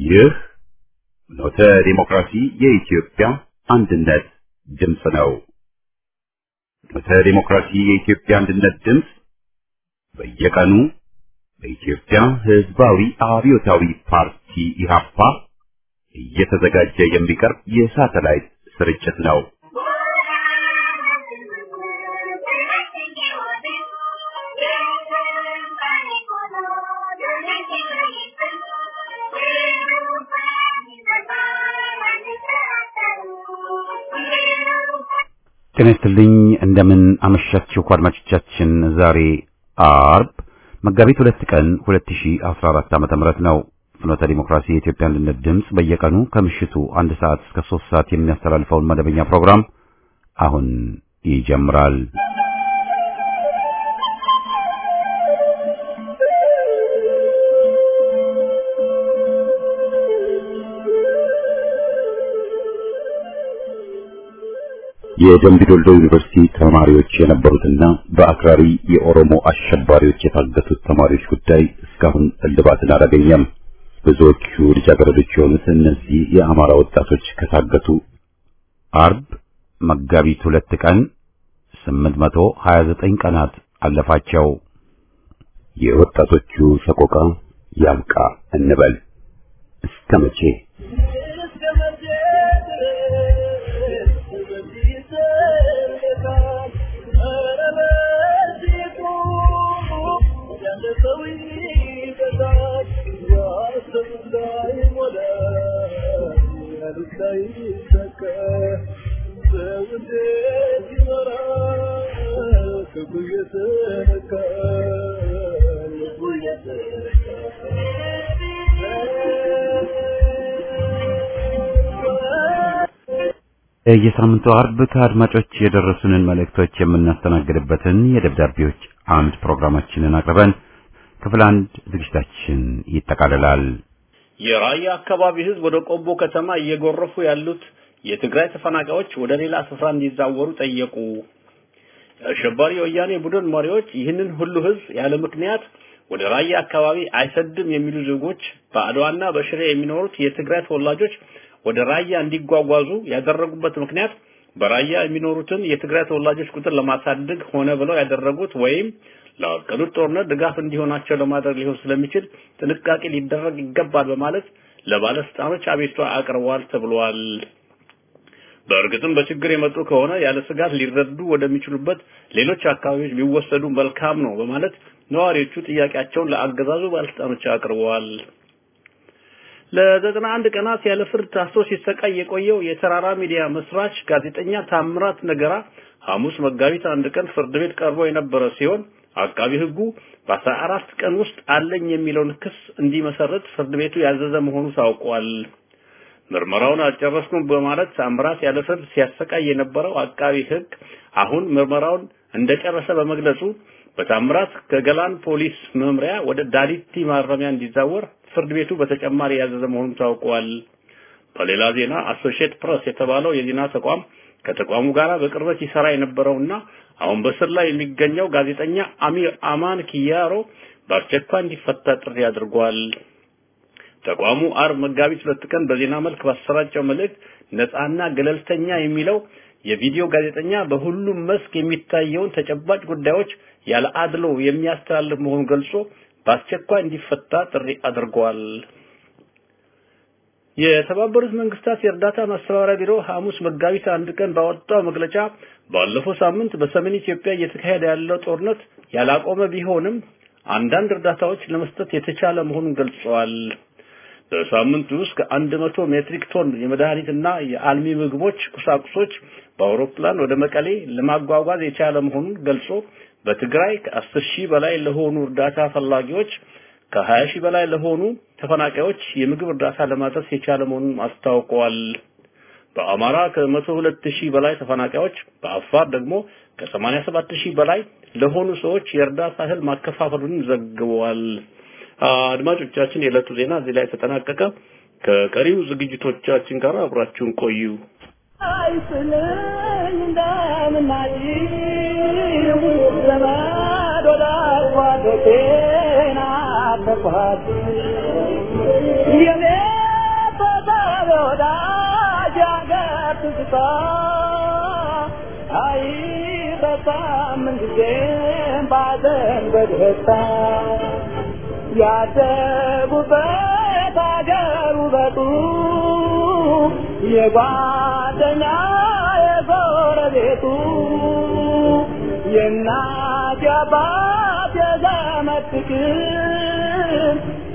ይህ ኖተ ዲሞክራሲ የኢትዮጵያ አንድነት ድምፅ ነው። ኖተ ዲሞክራሲ የኢትዮጵያ አንድነት ድምፅ በየቀኑ በኢትዮጵያ ሕዝባዊ አብዮታዊ ፓርቲ ኢህአፓ እየተዘጋጀ የሚቀርብ የሳተላይት ስርጭት ነው። ጤና ይስጥልኝ እንደምን አመሻችሁ አድማጮቻችን። ዛሬ አርብ መጋቢት ሁለት ቀን 2014 ዓመተ ምህረት ነው። ፍኖተ ዲሞክራሲ የኢትዮጵያ አንድነት ድምፅ በየቀኑ ከምሽቱ አንድ ሰዓት እስከ ሶስት ሰዓት የሚያስተላልፈውን መደበኛ ፕሮግራም አሁን ይጀምራል። የደምቢ ዶልዶ ዩኒቨርሲቲ ተማሪዎች የነበሩትና በአክራሪ የኦሮሞ አሸባሪዎች የታገቱት ተማሪዎች ጉዳይ እስካሁን እልባትን አላገኘም። ብዙዎቹ ልጃገረዶች የሆኑት እነዚህ የአማራ ወጣቶች ከታገቱ አርብ መጋቢት ሁለት ቀን 829 ቀናት አለፋቸው። የወጣቶቹ ሰቆቃ ያብቃ እንበል እስከ መቼ? የሳምንቱ አርብ ከአድማጮች የደረሱንን መልእክቶች የምናስተናግድበትን የደብዳቤዎች አምድ ፕሮግራማችንን አቅርበን ክፍል አንድ ዝግጅታችን ይጠቃልላል። የራያ አካባቢ ሕዝብ ወደ ቆቦ ከተማ እየጎረፉ ያሉት የትግራይ ተፈናቃዮች ወደ ሌላ ስፍራ እንዲዛወሩ ጠየቁ። የአሸባሪ ወያኔ ቡድን መሪዎች ይህንን ሁሉ ሕዝብ ያለ ምክንያት ወደ ራያ አካባቢ አይሰድም የሚሉ ዜጎች በአድዋና በሽሬ የሚኖሩት የትግራይ ተወላጆች ወደ ራያ እንዲጓጓዙ ያደረጉበት ምክንያት በራያ የሚኖሩትን የትግራይ ተወላጆች ቁጥር ለማሳደግ ሆነ ብለው ያደረጉት ወይም ላቀዱት ጦርነት ድጋፍ እንዲሆናቸው ለማድረግ ሊሆን ስለሚችል ጥንቃቄ ሊደረግ ይገባል በማለት ለባለስልጣኖች አቤቱታ አቅርበዋል ተብሏል። በእርግጥም በችግር የመጡ ከሆነ ያለ ስጋት ሊረዱ ወደሚችሉበት ሌሎች አካባቢዎች ቢወሰዱ መልካም ነው በማለት ነዋሪዎቹ ጥያቄያቸውን ለአገዛዙ ባለስልጣኖች አቅርበዋል። ለዘጠና አንድ ቀናት ያለ ፍርድ ታስሮ ሲሰቃይ የቆየው የተራራ ሚዲያ መስራች ጋዜጠኛ ታምራት ነገራ ሐሙስ መጋቢት አንድ ቀን ፍርድ ቤት ቀርቦ የነበረ ሲሆን አቃቢ ሕጉ በአስራ አራት ቀን ውስጥ አለኝ የሚለውን ክስ እንዲመሰርት ፍርድ ቤቱ ያዘዘ መሆኑ ታውቋል። ምርመራውን አልጨረስኩም በማለት ታምራት ያለ ፍርድ ሲያሰቃይ የነበረው አቃቢ ሕግ አሁን ምርመራውን እንደጨረሰ በመግለጹ በታምራት ከገላን ፖሊስ መምሪያ ወደ ዳሊቲ ማረሚያ እንዲዛወር ፍርድ ቤቱ በተጨማሪ ያዘዘ መሆኑ ታውቋል። በሌላ ዜና አሶሺየት ፕሬስ የተባለው የዜና ተቋም ከተቋሙ ጋር በቅርበት ይሰራ የነበረውና አሁን በስር ላይ የሚገኘው ጋዜጠኛ አሚር አማን ኪያሮ በአስቸኳይ እንዲፈታ ጥሪ አድርጓል። ተቋሙ አርብ መጋቢት ሁለት ቀን በዜና መልክ ባሰራጨው መልእክት ነፃና ገለልተኛ የሚለው የቪዲዮ ጋዜጠኛ በሁሉም መስክ የሚታየውን ተጨባጭ ጉዳዮች ያለ አድሎ የሚያስተላልፍ መሆኑን ገልጾ በአስቸኳይ እንዲፈታ ጥሪ አድርጓል። የተባበሩት መንግስታት የእርዳታ ማስተባበሪያ ቢሮ ሐሙስ መጋቢት አንድ ቀን ባወጣው መግለጫ ባለፈው ሳምንት በሰሜን ኢትዮጵያ እየተካሄደ ያለው ጦርነት ያላቆመ ቢሆንም አንዳንድ እርዳታዎች ለመስጠት የተቻለ መሆኑን ገልጸዋል። በሳምንቱ ውስጥ ከአንድ መቶ ሜትሪክ ቶን የመድኃኒትና የአልሚ ምግቦች ቁሳቁሶች በአውሮፕላን ወደ መቀሌ ለማጓጓዝ የቻለ መሆኑን ገልጾ በትግራይ ከአስር ሺህ በላይ ለሆኑ እርዳታ ፈላጊዎች ከሀያ ሺህ በላይ ለሆኑ ተፈናቃዮች የምግብ እርዳታ ለማድረስ የቻለ መሆኑን አስታውቀዋል። በአማራ ከመቶ ሁለት ሺህ በላይ ተፈናቃዮች፣ በአፋር ደግሞ ከሰማንያ ሰባት ሺህ በላይ ለሆኑ ሰዎች የእርዳታ እህል ማከፋፈሉን ዘግበዋል። አድማጮቻችን፣ የዕለቱ ዜና እዚህ ላይ ተጠናቀቀ። ከቀሪው ዝግጅቶቻችን ጋር አብራችሁን ቆዩ። አይስልኝ እንደምናጭ ዘመድ ወዳጅ ጓዶቼን አፈኳት የኔ ወዳጅ ያገር ትዝታ አይረሳም ምንጊዜም ባዘን በደስታ ያደጉበት አገር ውበቱ የጓደኛ የጎረቤቱ የእናት የአባት የዘመድ ፍቅር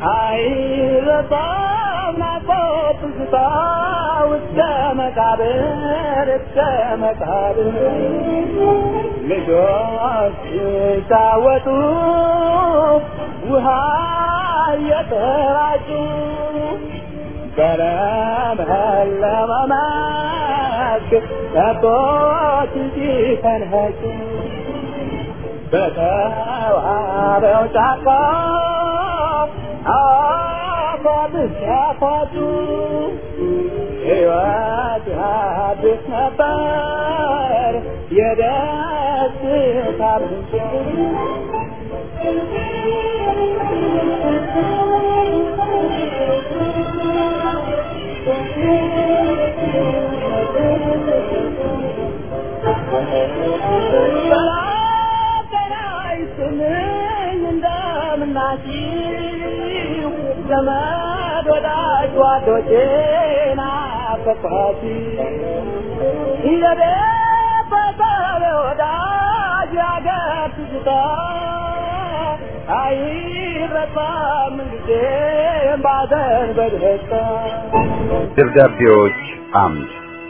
አይረሳም ናፍቆት ትዝታ እስከ መቃብር እስከ መቃብር ልጆች ሲጫወቱ ውሃ እየተራጩ በለመለመ መስክ ከብቶች ሲፈንኸጩ በተዋበው ጫካ አፏት ሲያፏጩ ሕይወት አዲስ ነበር የደስታ ምንጭ እንደምናችሁ ዘመድ ወዳጅ ጓዶቼ ናፈቅኋት የቤተሰብ ወዳጅ ያገር ትዝታ አይረሳም ጊዜም ባዘን በደስታ ደብዳቤዎች አምድ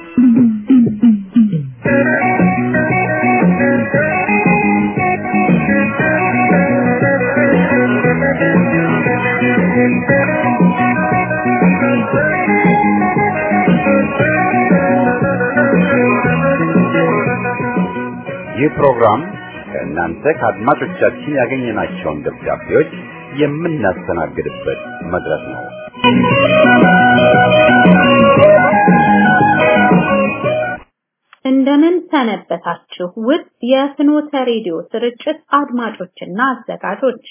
ይህ ፕሮግራም ከእናንተ ከአድማጮቻችን ያገኘናቸውን ደብዳቤዎች የምናስተናግድበት መድረክ ነው። እንደምን ሰነበታችሁ ውድ የፍኖተ ሬዲዮ ስርጭት አድማጮችና አዘጋጆች።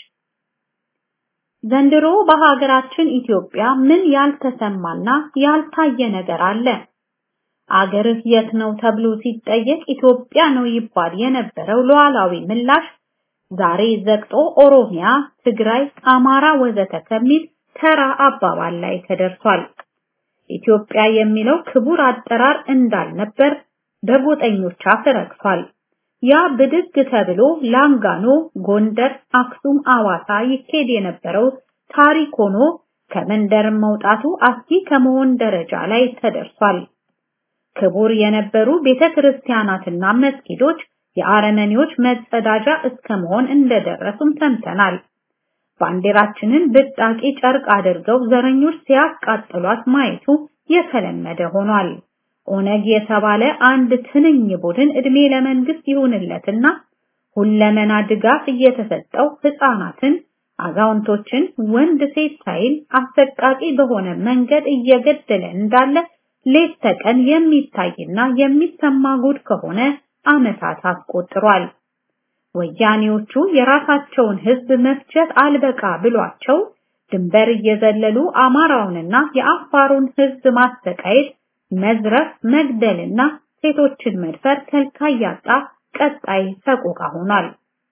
ዘንድሮ በሀገራችን ኢትዮጵያ ምን ያልተሰማና ያልታየ ነገር አለ? አገርህ የት ነው ተብሎ ሲጠየቅ ኢትዮጵያ ነው ይባል የነበረው ሉዓላዊ ምላሽ ዛሬ ዘግጦ ኦሮሚያ፣ ትግራይ፣ አማራ ወዘተ ከሚል ተራ አባባል ላይ ተደርሷል። ኢትዮጵያ የሚለው ክቡር አጠራር እንዳልነበር በጎጠኞች አፍ ረግሷል። ያ ብድግ ተብሎ ላንጋኖ፣ ጎንደር፣ አክሱም፣ አዋሳ ይኬድ የነበረው ታሪክ ሆኖ ከመንደር መውጣቱ አስጊ ከመሆን ደረጃ ላይ ተደርሷል። ክቡር የነበሩ ቤተ ክርስቲያናትና መስጊዶች የአረመኔዎች መጸዳጃ እስከ መሆን እንደደረሱም ሰምተናል። ባንዲራችንን ብጣቂ ጨርቅ አድርገው ዘረኞች ሲያቃጥሏት ማየቱ የተለመደ ሆኗል። ኦነግ የተባለ አንድ ትንኝ ቡድን እድሜ ለመንግስት ይሁንለትና ሁለመና ድጋፍ እየተሰጠው ህፃናትን፣ አዛውንቶችን ወንድ ሴት ሳይል አሰቃቂ በሆነ መንገድ እየገደለ እንዳለ ሌት ተቀን የሚታይና የሚሰማ ጉድ ከሆነ ዓመታት አስቆጥሯል። ወያኔዎቹ የራሳቸውን ህዝብ መፍጀት አልበቃ ብሏቸው ድንበር እየዘለሉ አማራውንና የአፋሩን ህዝብ ማሰቃየት፣ መዝረፍ፣ መግደልና ሴቶችን መድፈር ከልካይ ያጣ ቀጣይ ሰቆቃ ሆኗል።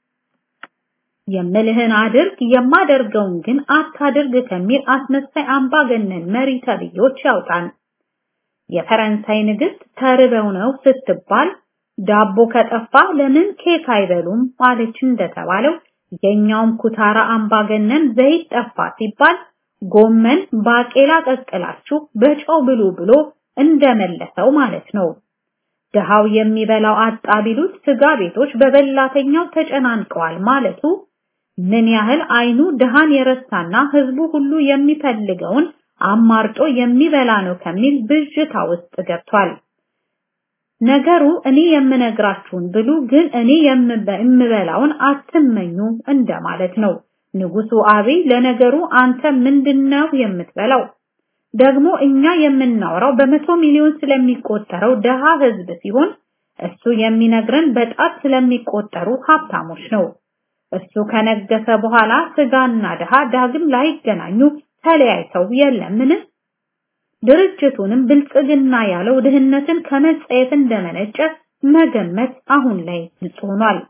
የምልህን አድርግ የማደርገውን ግን አታድርግ ከሚል አስመሳይ አምባገነን መሪ ተብዮች ያውጣን። የፈረንሳይ ንግስት ተርበው ነው ስትባል ዳቦ ከጠፋ ለምን ኬክ አይበሉም ማለች እንደተባለው የኛውም ኩታራ አምባገነን ዘይት ጠፋ ሲባል ጎመን ባቄላ ቀቅላችሁ በጨው ብሉ ብሎ እንደመለሰው ማለት ነው። ድሃው የሚበላው አጣ ቢሉት ስጋ ቤቶች በበላተኛው ተጨናንቀዋል ማለቱ ምን ያህል አይኑ ድሃን የረሳና ህዝቡ ሁሉ የሚፈልገውን አማርጦ የሚበላ ነው ከሚል ብዥታ ውስጥ ገብቷል። ነገሩ እኔ የምነግራችሁን ብሉ፣ ግን እኔ የምበላውን አትመኙ እንደማለት ነው። ንጉሱ አብይ ለነገሩ አንተ ምንድነው የምትበላው? ደግሞ እኛ የምናወራው በመቶ ሚሊዮን ስለሚቆጠረው ደሃ ህዝብ ሲሆን እሱ የሚነግረን በጣት ስለሚቆጠሩ ሀብታሞች ነው። እሱ ከነገሰ በኋላ ስጋና ድሃ ዳግም ላይገናኙ ተለያይተው የለምን? ድርጅቱንም ብልጽግና ያለው ድህነትን ከመጸየፍ እንደመነጨ መገመት አሁን ላይ ግልጽ ሆኗል።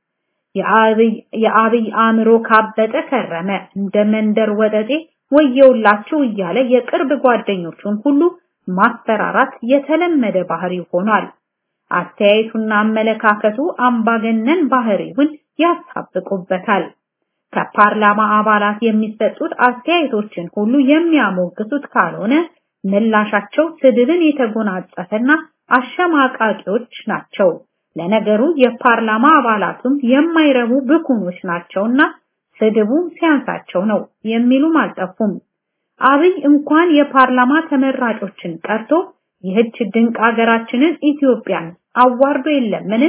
የአብይ አእምሮ ካበጠ ከረመ እንደ መንደር ወጠጤ ወየውላችሁ እያለ የቅርብ ጓደኞቹን ሁሉ ማስፈራራት የተለመደ ባህሪው ሆኗል። አስተያየቱና አመለካከቱ አምባገነን ባህሪውን ያሳብቁበታል። ከፓርላማ አባላት የሚሰጡት አስተያየቶችን ሁሉ የሚያሞግሱት ካልሆነ ምላሻቸው ስድብን የተጎናጸፈና አሸማቃቂዎች ናቸው። ለነገሩ የፓርላማ አባላቱም የማይረቡ ብኩኖች ናቸውና ስድቡ ሲያንሳቸው ነው የሚሉም አልጠፉም። አብይ እንኳን የፓርላማ ተመራጮችን ቀርቶ ይህች ድንቅ ሀገራችንን ኢትዮጵያን አዋርዶ የለምን?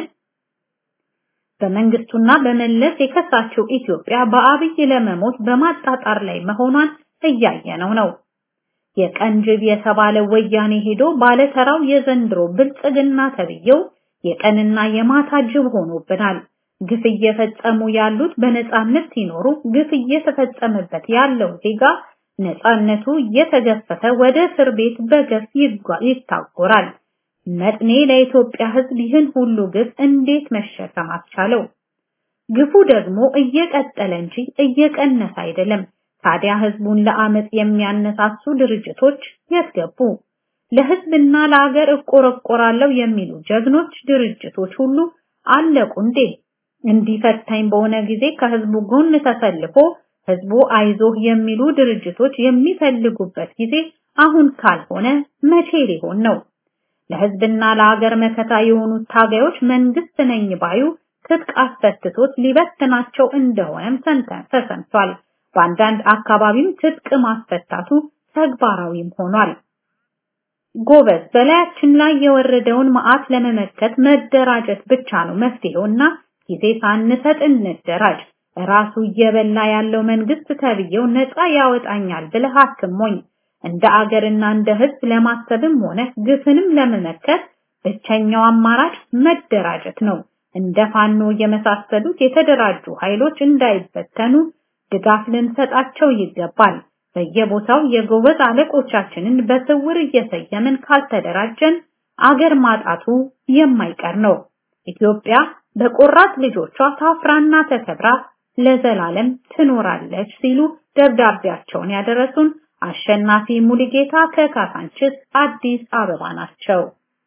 በመንግስቱና በመለስ የከሳችው ኢትዮጵያ በአብይ ለመሞት በማጣጣር ላይ መሆኗን እያየነው ነው። የቀንጅብ የተባለ ወያኔ ሄዶ ባለተራው የዘንድሮ ብልጽግና ተብየው የቀንና የማታ ጅብ ሆኖብናል። ግፍ እየፈጸሙ ያሉት በነጻነት ሲኖሩ ግፍ እየተፈጸመበት ያለው ዜጋ ነጻነቱ እየተገፈፈ ወደ እስር ቤት በገፍ ይታጎራል። መጥኔ ለኢትዮጵያ ሕዝብ ይህን ሁሉ ግፍ እንዴት መሸከም አስቻለው? ግፉ ደግሞ እየቀጠለ እንጂ እየቀነሰ አይደለም። ታዲያ ሕዝቡን ለአመጽ የሚያነሳሱ ድርጅቶች የት ገቡ? ለሕዝብና ለአገር እቆረቆራለሁ የሚሉ ጀግኖች ድርጅቶች ሁሉ አለቁ እንዴ? እንዲፈታኝ በሆነ ጊዜ ከሕዝቡ ጎን ተሰልፎ ሕዝቡ አይዞህ የሚሉ ድርጅቶች የሚፈልጉበት ጊዜ አሁን ካልሆነ መቼ ሊሆን ነው? ለሕዝብና ለአገር መከታ የሆኑት ታጋዮች መንግስት ነኝ ባዩ ትጥቅ አስፈትቶት ሊበትናቸው እንደሆነም ተሰምቷል። በአንዳንድ አካባቢም ትጥቅ ማስፈታቱ ተግባራዊም ሆኗል። ጎበዝ፣ በላያችን ላይ የወረደውን መዓት ለመመከት መደራጀት ብቻ ነው መፍትሄውና ጊዜ ሳንሰጥ እንደራጅ። ራሱ እየበላ ያለው መንግስት ተብዬው ነፃ ያወጣኛል ብለህ አትሞኝ። እንደ አገርና እንደ ህዝብ ለማሰብም ሆነ ግፍንም ለመመከት ብቸኛው አማራጭ መደራጀት ነው። እንደ ፋኖ የመሳሰሉት የተደራጁ ኃይሎች እንዳይበተኑ ድጋፍ ልንሰጣቸው ይገባል። በየቦታው የጎበዝ አለቆቻችንን በስውር እየሰየምን ካልተደራጀን አገር ማጣቱ የማይቀር ነው። ኢትዮጵያ በቆራጥ ልጆቿ ታፍራና ተከብራ ለዘላለም ትኖራለች ሲሉ ደብዳቤያቸውን ያደረሱን አሸናፊ ሙሉጌታ ከካሳንችስ አዲስ አበባ ናቸው።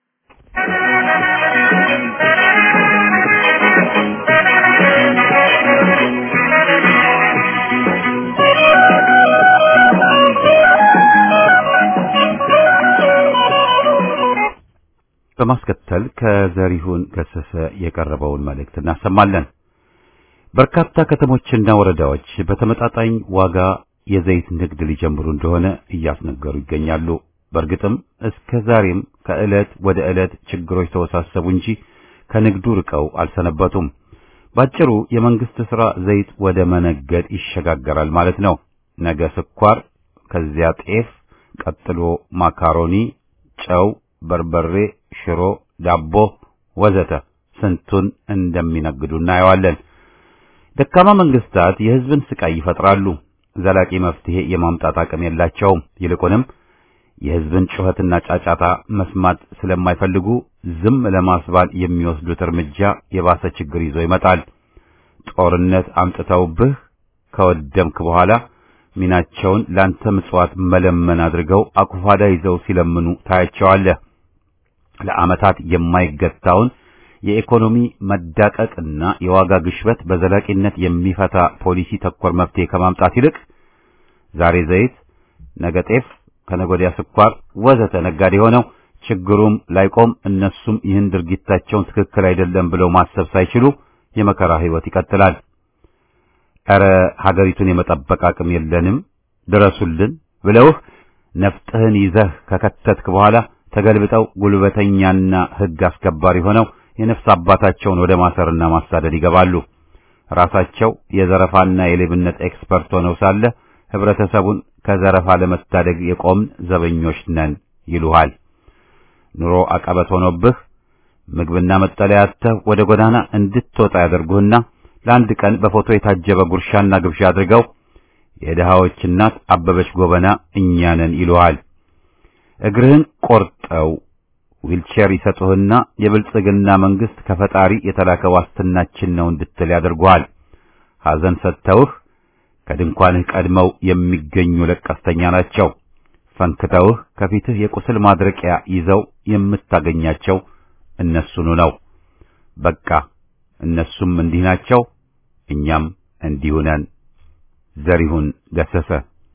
በማስከተል ከዘሪሁን ገሰሰ የቀረበውን መልእክት እናሰማለን። በርካታ ከተሞችና ወረዳዎች በተመጣጣኝ ዋጋ የዘይት ንግድ ሊጀምሩ እንደሆነ እያስነገሩ ይገኛሉ። በእርግጥም እስከ ዛሬም ከዕለት ወደ ዕለት ችግሮች ተወሳሰቡ እንጂ ከንግዱ ርቀው አልሰነበቱም። ባጭሩ የመንግስት ሥራ ዘይት ወደ መነገድ ይሸጋገራል ማለት ነው። ነገ ስኳር፣ ከዚያ ጤፍ፣ ቀጥሎ ማካሮኒ፣ ጨው፣ በርበሬ፣ ሽሮ፣ ዳቦ ወዘተ ስንቱን እንደሚነግዱ እናየዋለን። ደካማ መንግስታት የህዝብን ስቃይ ይፈጥራሉ። ዘላቂ መፍትሄ የማምጣት አቅም የላቸውም። ይልቁንም የህዝብን ጩኸትና ጫጫታ መስማት ስለማይፈልጉ ዝም ለማስባል የሚወስዱት እርምጃ የባሰ ችግር ይዞ ይመጣል። ጦርነት አምጥተውብህ ከወደምክ በኋላ ሚናቸውን ላንተ ምጽዋት መለመን አድርገው አቁፋዳ ይዘው ሲለምኑ ታያቸዋለህ። ለዓመታት የማይገታውን የኢኮኖሚ መዳቀቅና የዋጋ ግሽበት በዘላቂነት የሚፈታ ፖሊሲ ተኮር መፍትሄ ከማምጣት ይልቅ ዛሬ ዘይት፣ ነገ ጤፍ፣ ከነገወዲያ ስኳር ወዘተ ነጋዴ ሆነው ችግሩም ላይቆም እነሱም ይህን ድርጊታቸውን ትክክል አይደለም ብለው ማሰብ ሳይችሉ የመከራ ህይወት ይቀጥላል። ኧረ ሀገሪቱን የመጠበቅ አቅም የለንም ድረሱልን ብለውህ ነፍጥህን ይዘህ ከከተትክ በኋላ ተገልብጠው ጉልበተኛና ህግ አስከባሪ ሆነው የነፍስ አባታቸውን ወደ ማሰርና ማሳደድ ይገባሉ። ራሳቸው የዘረፋና የሌብነት ኤክስፐርት ሆነው ሳለ ህብረተሰቡን ከዘረፋ ለመታደግ የቆምን ዘበኞች ነን ይሉሃል። ኑሮ አቀበት ሆኖብህ ምግብና መጠለያ አጥተህ ወደ ጎዳና እንድትወጣ ያደርጉህና ለአንድ ቀን በፎቶ የታጀበ ጉርሻና ግብዣ አድርገው የድሃዎች እናት አበበች ጎበና እኛ ነን ይሉሃል። እግርህን ቆርጠው ዊልቸር ይሰጡህና የብልጽግና መንግስት ከፈጣሪ የተላከ ዋስትናችን ነው እንድትል ያደርጉሃል። ሐዘን ሰጥተውህ ከድንኳንህ ቀድመው የሚገኙ ለቀስተኛ ናቸው። ፈንክተውህ ከፊትህ የቁስል ማድረቂያ ይዘው የምታገኛቸው እነሱኑ ነው። በቃ እነሱም እንዲህ ናቸው፣ እኛም እንዲሁ ነን። ዘሪሁን ገሰሰ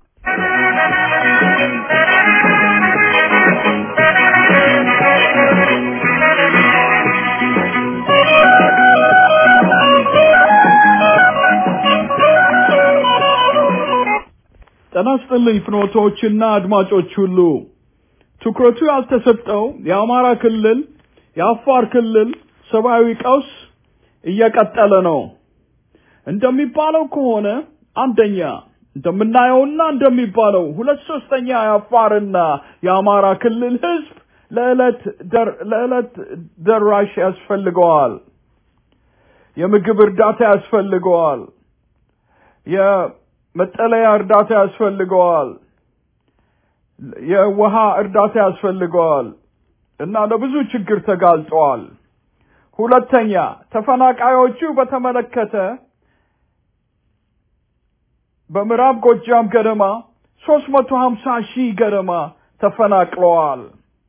ጤና ይስጥልኝ ፍኖቶችና አድማጮች ሁሉ። ትኩረቱ ያልተሰጠው የአማራ ክልል፣ የአፋር ክልል ሰብአዊ ቀውስ እየቀጠለ ነው። እንደሚባለው ከሆነ አንደኛ እንደምናየውና እንደሚባለው ሁለት ሶስተኛ የአፋርና የአማራ ክልል ህዝብ ለዕለት ለዕለት ደራሽ ያስፈልገዋል። የምግብ እርዳታ ያስፈልገዋል። የመጠለያ እርዳታ ያስፈልገዋል። የውሃ እርዳታ ያስፈልገዋል እና ለብዙ ችግር ተጋልጠዋል። ሁለተኛ ተፈናቃዮቹ በተመለከተ በምዕራብ ጎጃም ገደማ 350 ሺህ ገደማ ተፈናቅለዋል።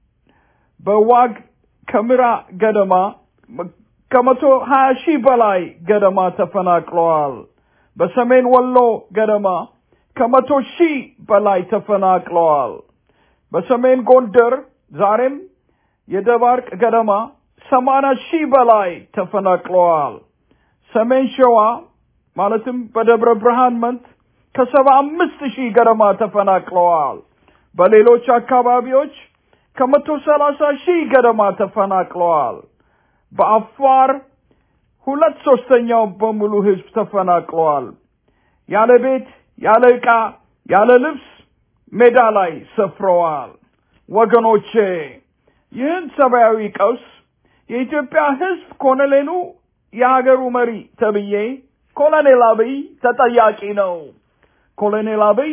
በዋግ ከምራ ገደማ ከመቶ 20 ሺህ በላይ ገደማ ተፈናቅለዋል። በሰሜን ወሎ ገደማ ከመቶ ሺህ በላይ ተፈናቅለዋል። በሰሜን ጎንደር ዛሬም የደባርቅ ገደማ ሰማንያ ሺህ በላይ ተፈናቅለዋል። ሰሜን ሸዋ ማለትም በደብረ ብርሃን መንት ከሰባ አምስት ሺህ ገደማ ተፈናቅለዋል። በሌሎች አካባቢዎች ከመቶ ሰላሳ ሺህ ገደማ ተፈናቅለዋል። በአፋር ሁለት ሶስተኛው በሙሉ ህዝብ ተፈናቅለዋል። ያለ ቤት፣ ያለ ዕቃ፣ ያለ ልብስ ሜዳ ላይ ሰፍረዋል። ወገኖቼ ይህን ሰብአዊ ቀውስ የኢትዮጵያ ህዝብ ኮሎኔሉ የሀገሩ መሪ ተብዬ ኮሎኔል አብይ ተጠያቂ ነው። ኮሎኔል አብይ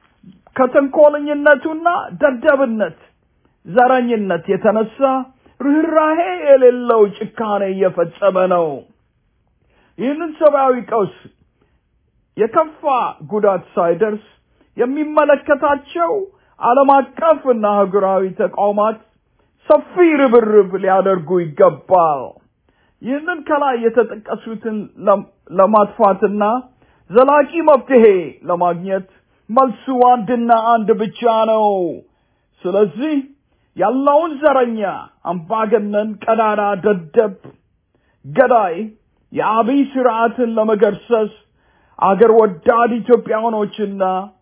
ከተንኮለኝነቱና ደደብነት፣ ዘረኝነት የተነሳ ርኅራሄ የሌለው ጭካኔ እየፈጸመ ነው። ይህንን ሰብአዊ ቀውስ የከፋ ጉዳት ሳይደርስ የሚመለከታቸው ዓለም አቀፍ እና ሀገራዊ ተቋማት ሰፊ ርብርብ ሊያደርጉ ይገባል። ይህንን ከላይ የተጠቀሱትን ለማጥፋትና ዘላቂ መፍትሄ ለማግኘት መልሱ አንድና አንድ ብቻ ነው። ስለዚህ ያለውን ዘረኛ፣ አምባገነን፣ ቀዳዳ፣ ደደብ፣ ገዳይ የአብይ ስርዓትን ለመገርሰስ አገር ወዳድ ኢትዮጵያኖችና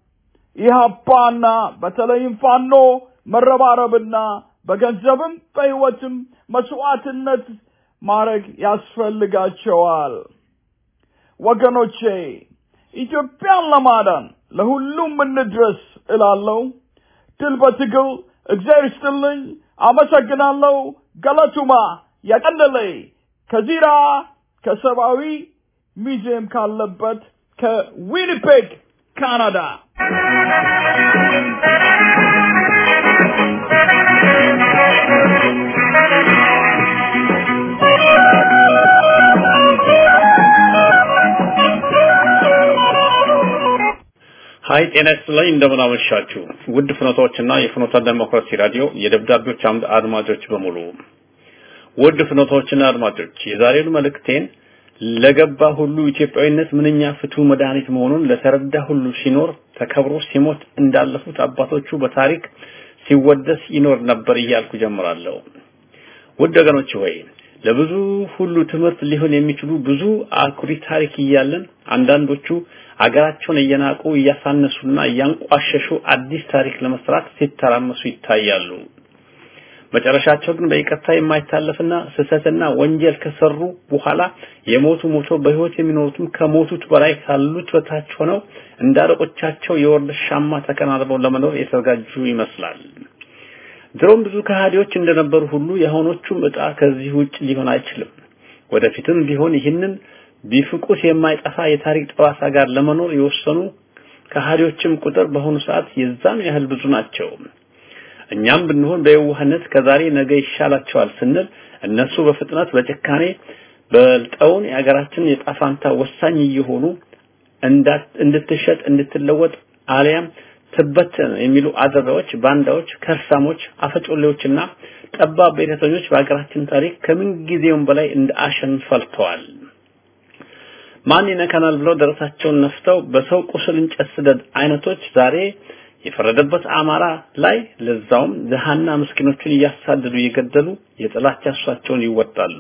ኢህአፓና በተለይም ፋኖ መረባረብና በገንዘብም በሕይወትም መስዋዕትነት ማድረግ ያስፈልጋቸዋል። ወገኖቼ ኢትዮጵያን ለማዳን ለሁሉም እንድረስ እላለሁ። ድል በትግል እግዚአብሔር ይስጥልኝ። አመሰግናለሁ። ገለቱማ የቀንደለይ ከዚራ ከሰብአዊ ሚዚየም ካለበት ከዊኒፔግ ካናዳ ሀይ ጤና ይስጥልኝ እንደምን አመሻችሁ ውድ ፍኖቶችና የፍኖተ ዴሞክራሲ ራዲዮ የደብዳቤዎች አምድ አድማጮች በሙሉ ውድ ፍኖቶችና አድማጮች የዛሬውን መልእክቴን ለገባ ሁሉ ኢትዮጵያዊነት ምንኛ ፍቱ መድኃኒት መሆኑን ለተረዳ ሁሉ ሲኖር ተከብሮ ሲሞት እንዳለፉት አባቶቹ በታሪክ ሲወደስ ይኖር ነበር እያልኩ ጀምራለሁ። ውድ ወገኖች ሆይ ለብዙ ሁሉ ትምህርት ሊሆን የሚችሉ ብዙ አኩሪ ታሪክ እያለን አንዳንዶቹ አገራቸውን እየናቁ እያሳነሱና እያንቋሸሹ አዲስ ታሪክ ለመስራት ሲተራመሱ ይታያሉ። መጨረሻቸው ግን በይቅርታ የማይታለፍና ስህተትና ወንጀል ከሰሩ በኋላ የሞቱ ሞቶ በህይወት የሚኖሩትም ከሞቱት በላይ ካሉት በታች ሆነው እንዳለቆቻቸው የወርድ ሻማ ተከናንበው ለመኖር የተዘጋጁ ይመስላል። ድሮም ብዙ ከሃዲዎች እንደነበሩ ሁሉ የአሁኖቹም ዕጣ ከዚህ ውጭ ሊሆን አይችልም። ወደፊትም ቢሆን ይህንን ቢፍቁት የማይጠፋ የታሪክ ጠባሳ ጋር ለመኖር የወሰኑ ከሃዲዎችም ቁጥር በአሁኑ ሰዓት የዛኑ ያህል ብዙ ናቸው። እኛም ብንሆን በየዋህነት ከዛሬ ነገ ይሻላቸዋል ስንል እነሱ በፍጥነት በጭካኔ በልጠውን የሀገራችን የጣፋንታ ወሳኝ እየሆኑ እንድትሸጥ እንድትለወጥ አሊያም ትበተን የሚሉ አድርጋዎች፣ ባንዳዎች፣ ከርሳሞች፣ አፈጮሌዎችና ጠባብ ብሔረተኞች በሀገራችን ታሪክ ከምን ጊዜውም በላይ እንደ አሸን ፈልተዋል። ማን ይነካናል ብለው ደረታቸውን ነፍተው በሰው ቁስል እንጨት ስደድ አይነቶች ዛሬ የፈረደበት አማራ ላይ ለዛውም ድሃና ምስኪኖችን እያሳደዱ እየገደሉ የጥላቻ እሷቸውን ይወጣሉ።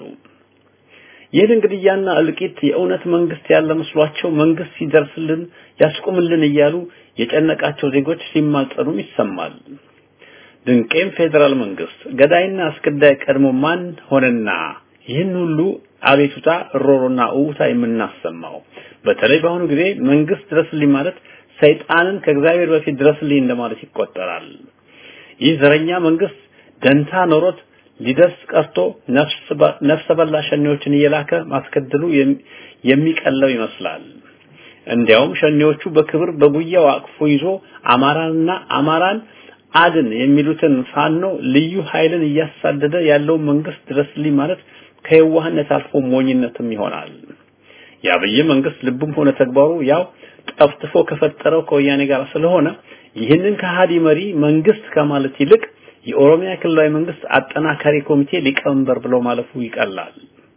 ይህን እንግዲያና እልቂት የእውነት መንግስት ያለ መስሏቸው መንግስት ሲደርስልን ያስቆምልን እያሉ የጨነቃቸው ዜጎች ሲማጸኑም ይሰማል። ድንቄም ፌዴራል መንግስት ገዳይና አስገዳይ ቀድሞ ማን ሆነና ይህን ሁሉ አቤቱታ ሮሮና እውታ የምናሰማው? በተለይ በአሁኑ ጊዜ መንግስት ድረስልኝ ማለት ሰይጣንን ከእግዚአብሔር በፊት ድረስልኝ እንደማለት ይቆጠራል። ይህ ዘረኛ መንግስት ደንታ ኖሮት ሊደርስ ቀርቶ ነፍሰ በላ ሸኔዎችን እየላከ ማስከደሉ የሚቀለው ይመስላል። እንዲያውም ሸኔዎቹ በክብር በጉያው አቅፎ ይዞ አማራንና አማራን አድን የሚሉትን ፋኖ ልዩ ኃይልን እያሳደደ ያለው መንግስት ድረስልኝ ማለት ከየዋህነት አልፎ ሞኝነትም ይሆናል። የአብይ መንግስት ልቡም ሆነ ተግባሩ ያው ጠፍጥፎ ከፈጠረው ከወያኔ ጋር ስለሆነ ይህንን ከሃዲ መሪ መንግስት ከማለት ይልቅ የኦሮሚያ ክልላዊ መንግስት አጠናካሪ ኮሚቴ ሊቀመንበር ብለው ማለፉ ይቀላል።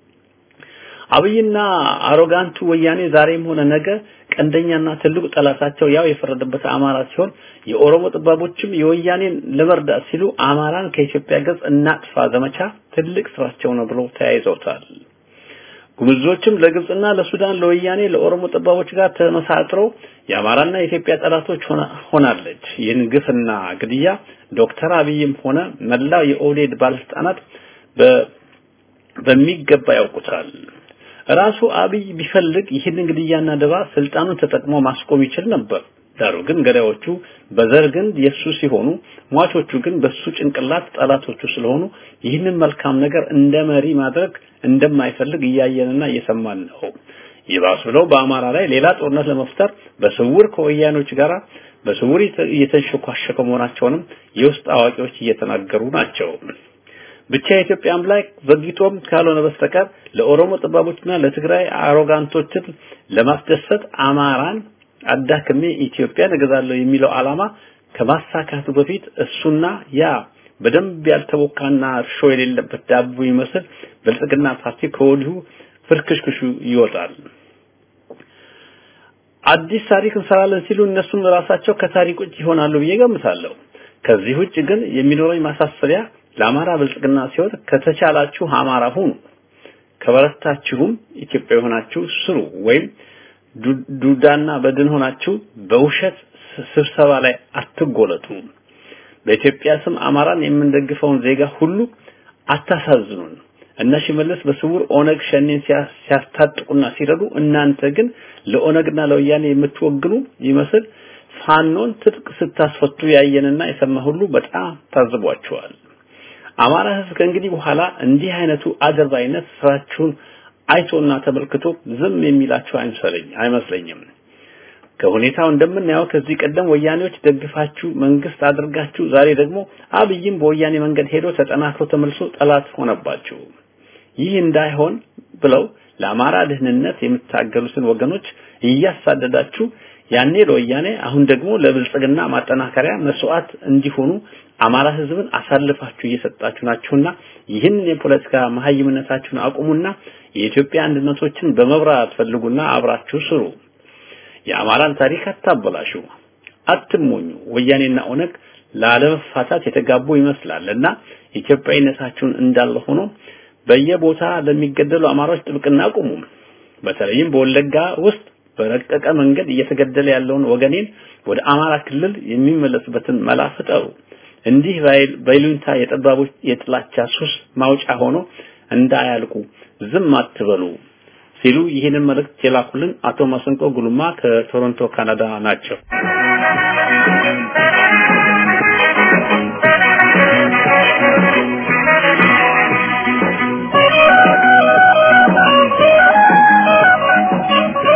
አብይና አሮጋንቱ ወያኔ ዛሬም ሆነ ነገ ቀንደኛና ትልቁ ጠላታቸው ያው የፈረደበት አማራ ሲሆን የኦሮሞ ጥባቦችም የወያኔን ለመርዳት ሲሉ አማራን ከኢትዮጵያ ገጽ እናጥፋ ዘመቻ ትልቅ ስራቸው ነው ብለው ተያይዘውታል። ጉምዞችም ለግብጽና ለሱዳን ለወያኔ ለኦሮሞ ጠባቦች ጋር ተመሳጥረው የአማራና የኢትዮጵያ ጠላቶች ሆናለች። ይህን ግፍና ግድያ ዶክተር አብይም ሆነ መላው የኦህዴድ ባለስልጣናት በሚገባ ያውቁታል። ራሱ አብይ ቢፈልግ ይህን ግድያና ደባ ስልጣኑን ተጠቅሞ ማስቆም ይችል ነበር። ዳሩ ግን ገዳዮቹ በዘር ግን የሱ ሲሆኑ ሟቾቹ ግን በሱ ጭንቅላት ጠላቶቹ ስለሆኑ ይህንን መልካም ነገር እንደ መሪ ማድረግ እንደማይፈልግ እያየንና እየሰማን ነው። ይባስ ብለው በአማራ ላይ ሌላ ጦርነት ለመፍጠር በስውር ከወያኖች ጋራ በስውር እየተንሸኳሸከ መሆናቸውንም የውስጥ አዋቂዎች እየተናገሩ ናቸው። ብቻ የኢትዮጵያ አምላክ ዘግይቶም ካልሆነ በስተቀር ለኦሮሞ ጠባቦችና ለትግራይ አሮጋንቶችን ለማስደሰት አማራን አዳክሜ ኢትዮጵያን እገዛለሁ የሚለው ዓላማ ከማሳካቱ በፊት እሱና ያ በደንብ ያልተቦካና እርሾ የሌለበት ዳቦ ይመስል ብልጽግና ፓርቲ ከወዲሁ ፍርክሽክሹ ይወጣል። አዲስ ታሪክ እንሰራለን ሲሉ እነሱም ራሳቸው ከታሪክ ውጭ ይሆናሉ ብዬ ገምታለሁ። ከዚህ ውጭ ግን የሚኖረኝ ማሳሰቢያ ለአማራ ብልጽግና ሲሆን ከተቻላችሁ አማራ ሁኑ፣ ከበረታችሁም ኢትዮጵያ ሆናችሁ ስሩ ወይም ዱዳና በድን ሆናችሁ በውሸት ስብሰባ ላይ አትጎለቱ። በኢትዮጵያ ስም አማራን የምንደግፈውን ዜጋ ሁሉ አታሳዝኑን። እነ ሽመልስ በስውር ኦነግ ሸኔን ሲያስታጥቁና ሲረዱ እናንተ ግን ለኦነግና ለወያኔ የምትወግኑ ይመስል ፋኖን ትጥቅ ስታስፈቱ ያየንና የሰማ ሁሉ በጣም ታዝቧቸዋል። አማራ ህዝብ ከእንግዲህ በኋላ እንዲህ አይነቱ አድርባይነት ስራችሁን አይቶና ተመልክቶ ዝም የሚላችሁ አይመስለኝ አይመስለኝም። ከሁኔታው እንደምናየው ከዚህ ቀደም ወያኔዎች ደግፋችሁ መንግስት አድርጋችሁ ዛሬ ደግሞ አብይም በወያኔ መንገድ ሄዶ ተጠናክሮ ተመልሶ ጠላት ሆነባችሁ። ይህ እንዳይሆን ብለው ለአማራ ደህንነት የምታገሉትን ወገኖች እያሳደዳችሁ ያኔ ለወያኔ አሁን ደግሞ ለብልጽግና ማጠናከሪያ መስዋዕት እንዲሆኑ አማራ ህዝብን አሳልፋችሁ እየሰጣችሁ ናችሁና ይህንን የፖለቲካ መሀይምነታችሁን አቁሙና የኢትዮጵያ አንድነቶችን በመብራት ፈልጉና አብራችሁ ስሩ። የአማራን ታሪክ አታበላሹ፣ አትሞኙ። ወያኔና ኦነግ ላለመፋታት የተጋቡ ይመስላልና ኢትዮጵያዊነታችሁን እንዳለ ሆኖ በየቦታ ለሚገደሉ አማራዎች ጥብቅና አቁሙ። በተለይም በወለጋ ውስጥ በረቀቀ መንገድ እየተገደለ ያለውን ወገኔን ወደ አማራ ክልል የሚመለስበትን መላ ፍጠሩ። እንዲህ በይሉኝታ የጠባቦች የጥላቻ ሱስ ማውጫ ሆኖ እንዳያልቁ ዝም አትበሉ ሲሉ ይህንን መልእክት የላኩልን አቶ ማሰንቆ ጉልማ ከቶሮንቶ ካናዳ ናቸው።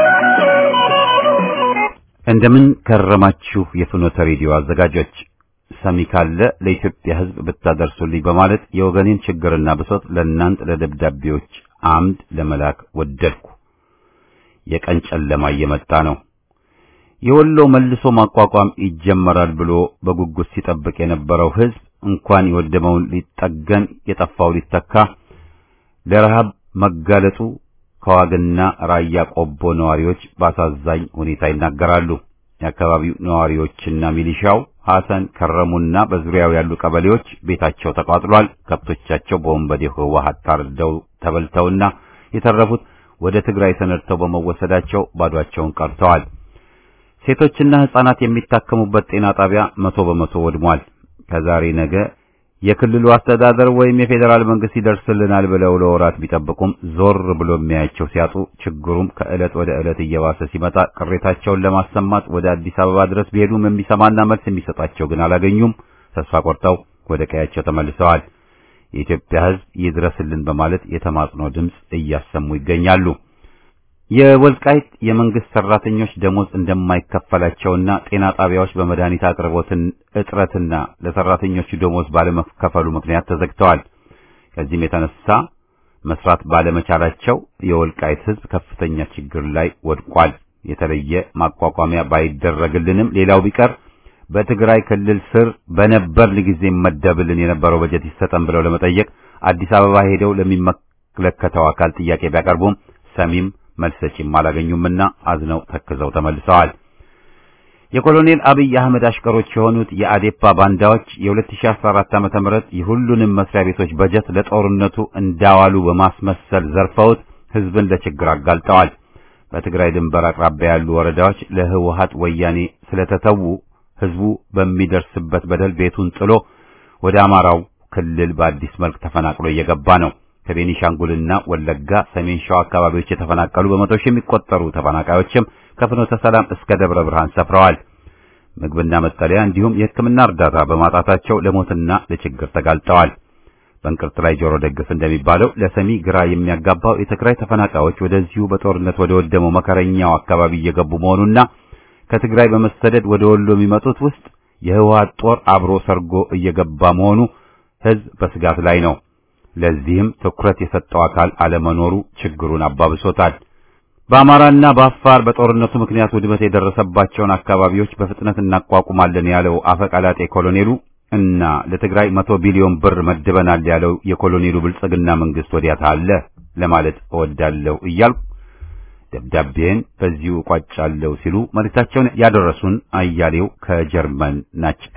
እንደምን ከረማችሁ የፍኖተ ሬዲዮ አዘጋጆች። ሰሚ ካለ ለኢትዮጵያ ሕዝብ ብታደርሱልኝ በማለት የወገኔን ችግርና ብሶት ለእናንት ለደብዳቤዎች አምድ ለመላክ ወደድኩ። የቀን ጨለማ እየመጣ ነው። የወሎ መልሶ ማቋቋም ይጀመራል ብሎ በጉጉት ሲጠብቅ የነበረው ሕዝብ እንኳን የወደመውን ሊጠገን የጠፋው ሊተካ ለረሃብ መጋለጡ ከዋግና ራያ ቆቦ ነዋሪዎች በአሳዛኝ ሁኔታ ይናገራሉ። የአካባቢው ነዋሪዎችና ሚሊሻው ሐሰን ከረሙና በዙሪያው ያሉ ቀበሌዎች ቤታቸው ተቃጥሏል። ከብቶቻቸው በወንበዴው ህወሓት ታርደው ተበልተውና የተረፉት ወደ ትግራይ ተነድተው በመወሰዳቸው ባዷቸውን ቀርተዋል። ሴቶችና ሕፃናት የሚታከሙበት ጤና ጣቢያ መቶ በመቶ ወድሟል። ከዛሬ ነገ የክልሉ አስተዳደር ወይም የፌዴራል መንግስት ይደርስልናል ብለው ለወራት ቢጠብቁም ዞር ብሎ የሚያያቸው ሲያጡ ችግሩም ከዕለት ወደ ዕለት እየባሰ ሲመጣ ቅሬታቸውን ለማሰማት ወደ አዲስ አበባ ድረስ ቢሄዱም የሚሰማና መልስ የሚሰጣቸው ግን አላገኙም። ተስፋ ቆርጠው ወደ ቀያቸው ተመልሰዋል። የኢትዮጵያ ሕዝብ ይድረስልን በማለት የተማጽኖ ድምፅ እያሰሙ ይገኛሉ። የወልቃይት የመንግስት ሰራተኞች ደሞዝ እንደማይከፈላቸውና ጤና ጣቢያዎች በመድኃኒት አቅርቦትን እጥረትና ለሰራተኞቹ ደሞዝ ባለመከፈሉ ምክንያት ተዘግተዋል። ከዚህም የተነሳ መስራት ባለመቻላቸው የወልቃይት ሕዝብ ከፍተኛ ችግር ላይ ወድቋል። የተለየ ማቋቋሚያ ባይደረግልንም ሌላው ቢቀር በትግራይ ክልል ስር በነበር ጊዜ መደብልን የነበረው በጀት ይሰጠን ብለው ለመጠየቅ አዲስ አበባ ሄደው ለሚመለከተው አካል ጥያቄ ቢያቀርቡም ሰሚም መልስ ሰጪም አላገኙምና አዝነው ተክዘው ተመልሰዋል። የኮሎኔል አብይ አህመድ አሽከሮች የሆኑት የአዴፓ ባንዳዎች የ2014 ዓመተ ምህረት የሁሉንም መስሪያ ቤቶች በጀት ለጦርነቱ እንዳዋሉ በማስመሰል ዘርፈውት ህዝብን ለችግር አጋልጠዋል። በትግራይ ድንበር አቅራቢያ ያሉ ወረዳዎች ለህወሓት ወያኔ ስለተተዉ ህዝቡ በሚደርስበት በደል ቤቱን ጥሎ ወደ አማራው ክልል በአዲስ መልክ ተፈናቅሎ እየገባ ነው። ከቤኒሻንጉልና ወለጋ፣ ሰሜን ሸዋ አካባቢዎች የተፈናቀሉ በመቶ ሺህ የሚቆጠሩ ተፈናቃዮችም ከፍኖተ ሰላም እስከ ደብረ ብርሃን ሰፍረዋል። ምግብና መጠለያ እንዲሁም የሕክምና እርዳታ በማጣታቸው ለሞትና ለችግር ተጋልጠዋል። በእንቅርት ላይ ጆሮ ደግፍ እንደሚባለው ለሰሚ ግራ የሚያጋባው የትግራይ ተፈናቃዮች ወደዚሁ በጦርነት ወደ ወደመው መከረኛው አካባቢ እየገቡ መሆኑና ከትግራይ በመሰደድ ወደ ወሎ የሚመጡት ውስጥ የህወሓት ጦር አብሮ ሰርጎ እየገባ መሆኑ ህዝብ በስጋት ላይ ነው። ለዚህም ትኩረት የሰጠው አካል አለመኖሩ ችግሩን አባብሶታል። በአማራና በአፋር በጦርነቱ ምክንያት ውድመት የደረሰባቸውን አካባቢዎች በፍጥነት እናቋቁማለን ያለው አፈቀላጤ ኮሎኔሉ እና ለትግራይ መቶ ቢሊዮን ብር መድበናል ያለው የኮሎኔሉ ብልጽግና መንግስት ወዲያታ አለ ለማለት እወዳለሁ እያልኩ ደብዳቤን በዚሁ እቋጫለሁ ሲሉ መልእክታቸውን ያደረሱን አያሌው ከጀርመን ናቸው።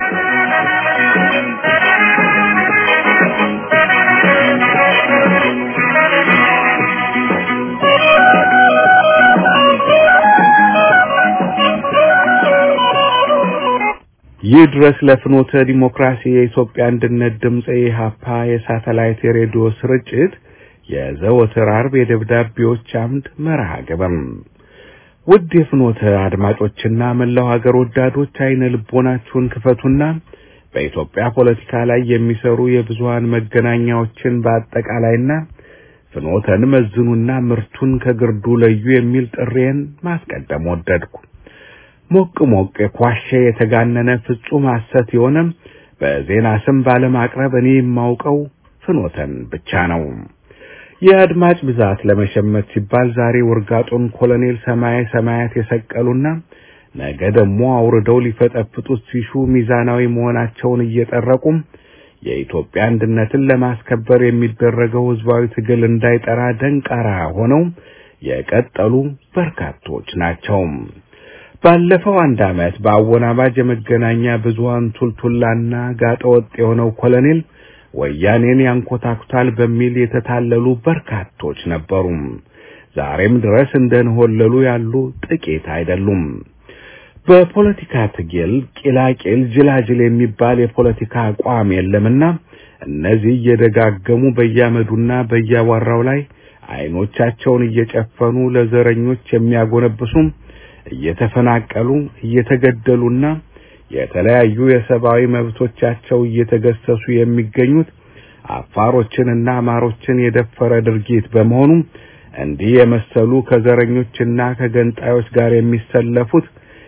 ይህ ድረስ ለፍኖተ ዲሞክራሲ የኢትዮጵያ አንድነት ድምፅ የኢሃፓ የሳተላይት የሬዲዮ ስርጭት የዘወትር አርብ የደብዳቤዎች አምድ መርሃ ግብር። ውድ የፍኖተ አድማጮችና መላው ሀገር ወዳዶች አይነ ልቦናችሁን ክፈቱና በኢትዮጵያ ፖለቲካ ላይ የሚሰሩ የብዙሃን መገናኛዎችን በአጠቃላይና ፍኖተን መዝኑና ምርቱን ከግርዱ ለዩ የሚል ጥሬን ማስቀደም ወደድኩ። ሞቅ ሞቅ የኳሸ የተጋነነ ፍጹም ሐሰት የሆነ በዜና ስም ባለማቅረብ እኔ የማውቀው ፍኖተን ብቻ ነው። የአድማጭ ብዛት ለመሸመት ሲባል ዛሬ ውርጋጡን ኮሎኔል ሰማይ ሰማያት የሰቀሉና ነገ ደግሞ አውርደው ሊፈጠፍጡት ሲሹ ሚዛናዊ መሆናቸውን እየጠረቁም የኢትዮጵያ አንድነትን ለማስከበር የሚደረገው ህዝባዊ ትግል እንዳይጠራ ደንቃራ ሆነው የቀጠሉ በርካቶች ናቸው። ባለፈው አንድ ዓመት በአወናባጅ የመገናኛ ብዙሃን ቱልቱላና ጋጠወጥ የሆነው ኮሎኔል ወያኔን ያንኮታኩታል በሚል የተታለሉ በርካቶች ነበሩ። ዛሬም ድረስ እንደንሆለሉ ያሉ ጥቂት አይደሉም። በፖለቲካ ትግል ቂላቂል ጅላጅል የሚባል የፖለቲካ አቋም የለምና እነዚህ እየደጋገሙ በያመዱና በያዋራው ላይ አይኖቻቸውን እየጨፈኑ ለዘረኞች የሚያጎነብሱም እየተፈናቀሉ እየተገደሉና የተለያዩ የሰብአዊ መብቶቻቸው እየተገሰሱ የሚገኙት አፋሮችንና አማሮችን የደፈረ ድርጊት በመሆኑ እንዲህ የመሰሉ ከዘረኞችና ከገንጣዮች ጋር የሚሰለፉት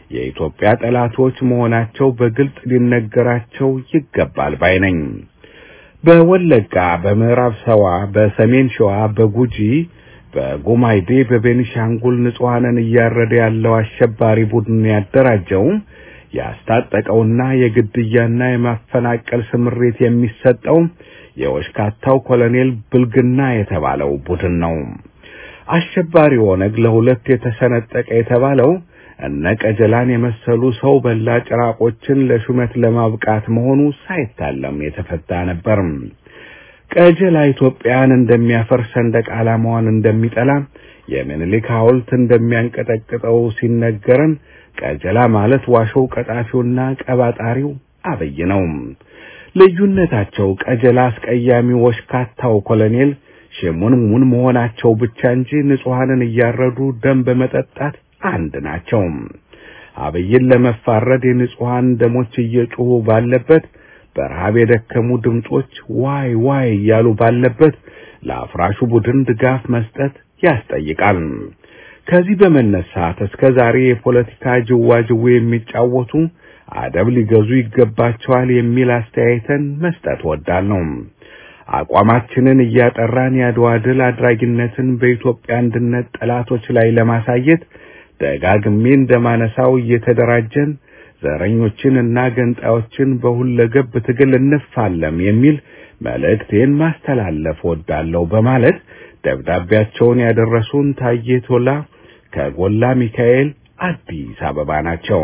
የኢትዮጵያ ጠላቶች መሆናቸው በግልጽ ሊነገራቸው ይገባል ባይ ነኝ። በወለጋ፣ በምዕራብ ሸዋ፣ በሰሜን ሸዋ፣ በጉጂ፣ በጉማይዴ፣ በቤኒሻንጉል ንጹሐንን እያረደ ያለው አሸባሪ ቡድን ያደራጀው ያስታጠቀውና የግድያና የማፈናቀል ስምሪት የሚሰጠው የወሽካታው ኮሎኔል ብልግና የተባለው ቡድን ነው። አሸባሪ ኦነግ ለሁለት የተሰነጠቀ የተባለው እነ ቀጀላን የመሰሉ ሰው በላ ጭራቆችን ለሹመት ለማብቃት መሆኑ ሳይታለም የተፈታ ነበር። ቀጀላ ኢትዮጵያን እንደሚያፈርስ ሰንደቅ ዓላማዋን እንደሚጠላ የምኒልክ ሐውልት እንደሚያንቀጠቅጠው ሲነገረን ቀጀላ ማለት ዋሾው ቀጣፊውና ቀባጣሪው አብይ ነው። ልዩነታቸው ቀጀላ አስቀያሚው ወሽካታው ኮሎኔል ሽሙንሙን መሆናቸው ብቻ እንጂ ንጹሐንን እያረዱ ደም በመጠጣት አንድ ናቸው። አብይን ለመፋረድ የንጹሐን ደሞች እየጮሁ ባለበት በረሃብ የደከሙ ድምጾች ዋይ ዋይ እያሉ ባለበት ለአፍራሹ ቡድን ድጋፍ መስጠት ያስጠይቃል። ከዚህ በመነሳት እስከ ዛሬ የፖለቲካ ጅዋጅዌ የሚጫወቱ አደብ ሊገዙ ይገባቸዋል የሚል አስተያየትን መስጠት ወዳለሁ። አቋማችንን እያጠራን የአድዋ ድል አድራጊነትን በኢትዮጵያ አንድነት ጠላቶች ላይ ለማሳየት ደጋግሜ እንደማነሳው እየተደራጀን ዘረኞችን እና ገንጣዮችን በሁለገብ ትግል እንፋለም የሚል መልእክቴን ማስተላለፍ ወዳለሁ በማለት ደብዳቤያቸውን ያደረሱን ታዬ ቶላ ከጎላ ሚካኤል አዲስ አበባ ናቸው።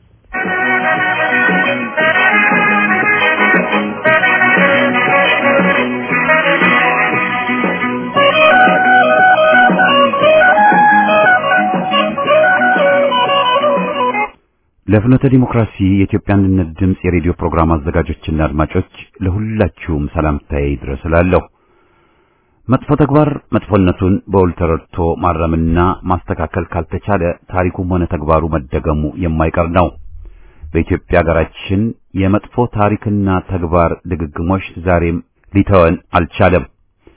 ለፍኖተ ዲሞክራሲ የኢትዮጵያ አንድነት ድምፅ የሬዲዮ ፕሮግራም አዘጋጆችና አድማጮች ለሁላችሁም ሰላምታዬ ይድረስ እላለሁ። መጥፎ ተግባር መጥፎነቱን በውል ተረድቶ ማረምና ማስተካከል ካልተቻለ ታሪኩም ሆነ ተግባሩ መደገሙ የማይቀር ነው። በኢትዮጵያ ሀገራችን የመጥፎ ታሪክና ተግባር ድግግሞሽ ዛሬም ሊተወን አልቻለም።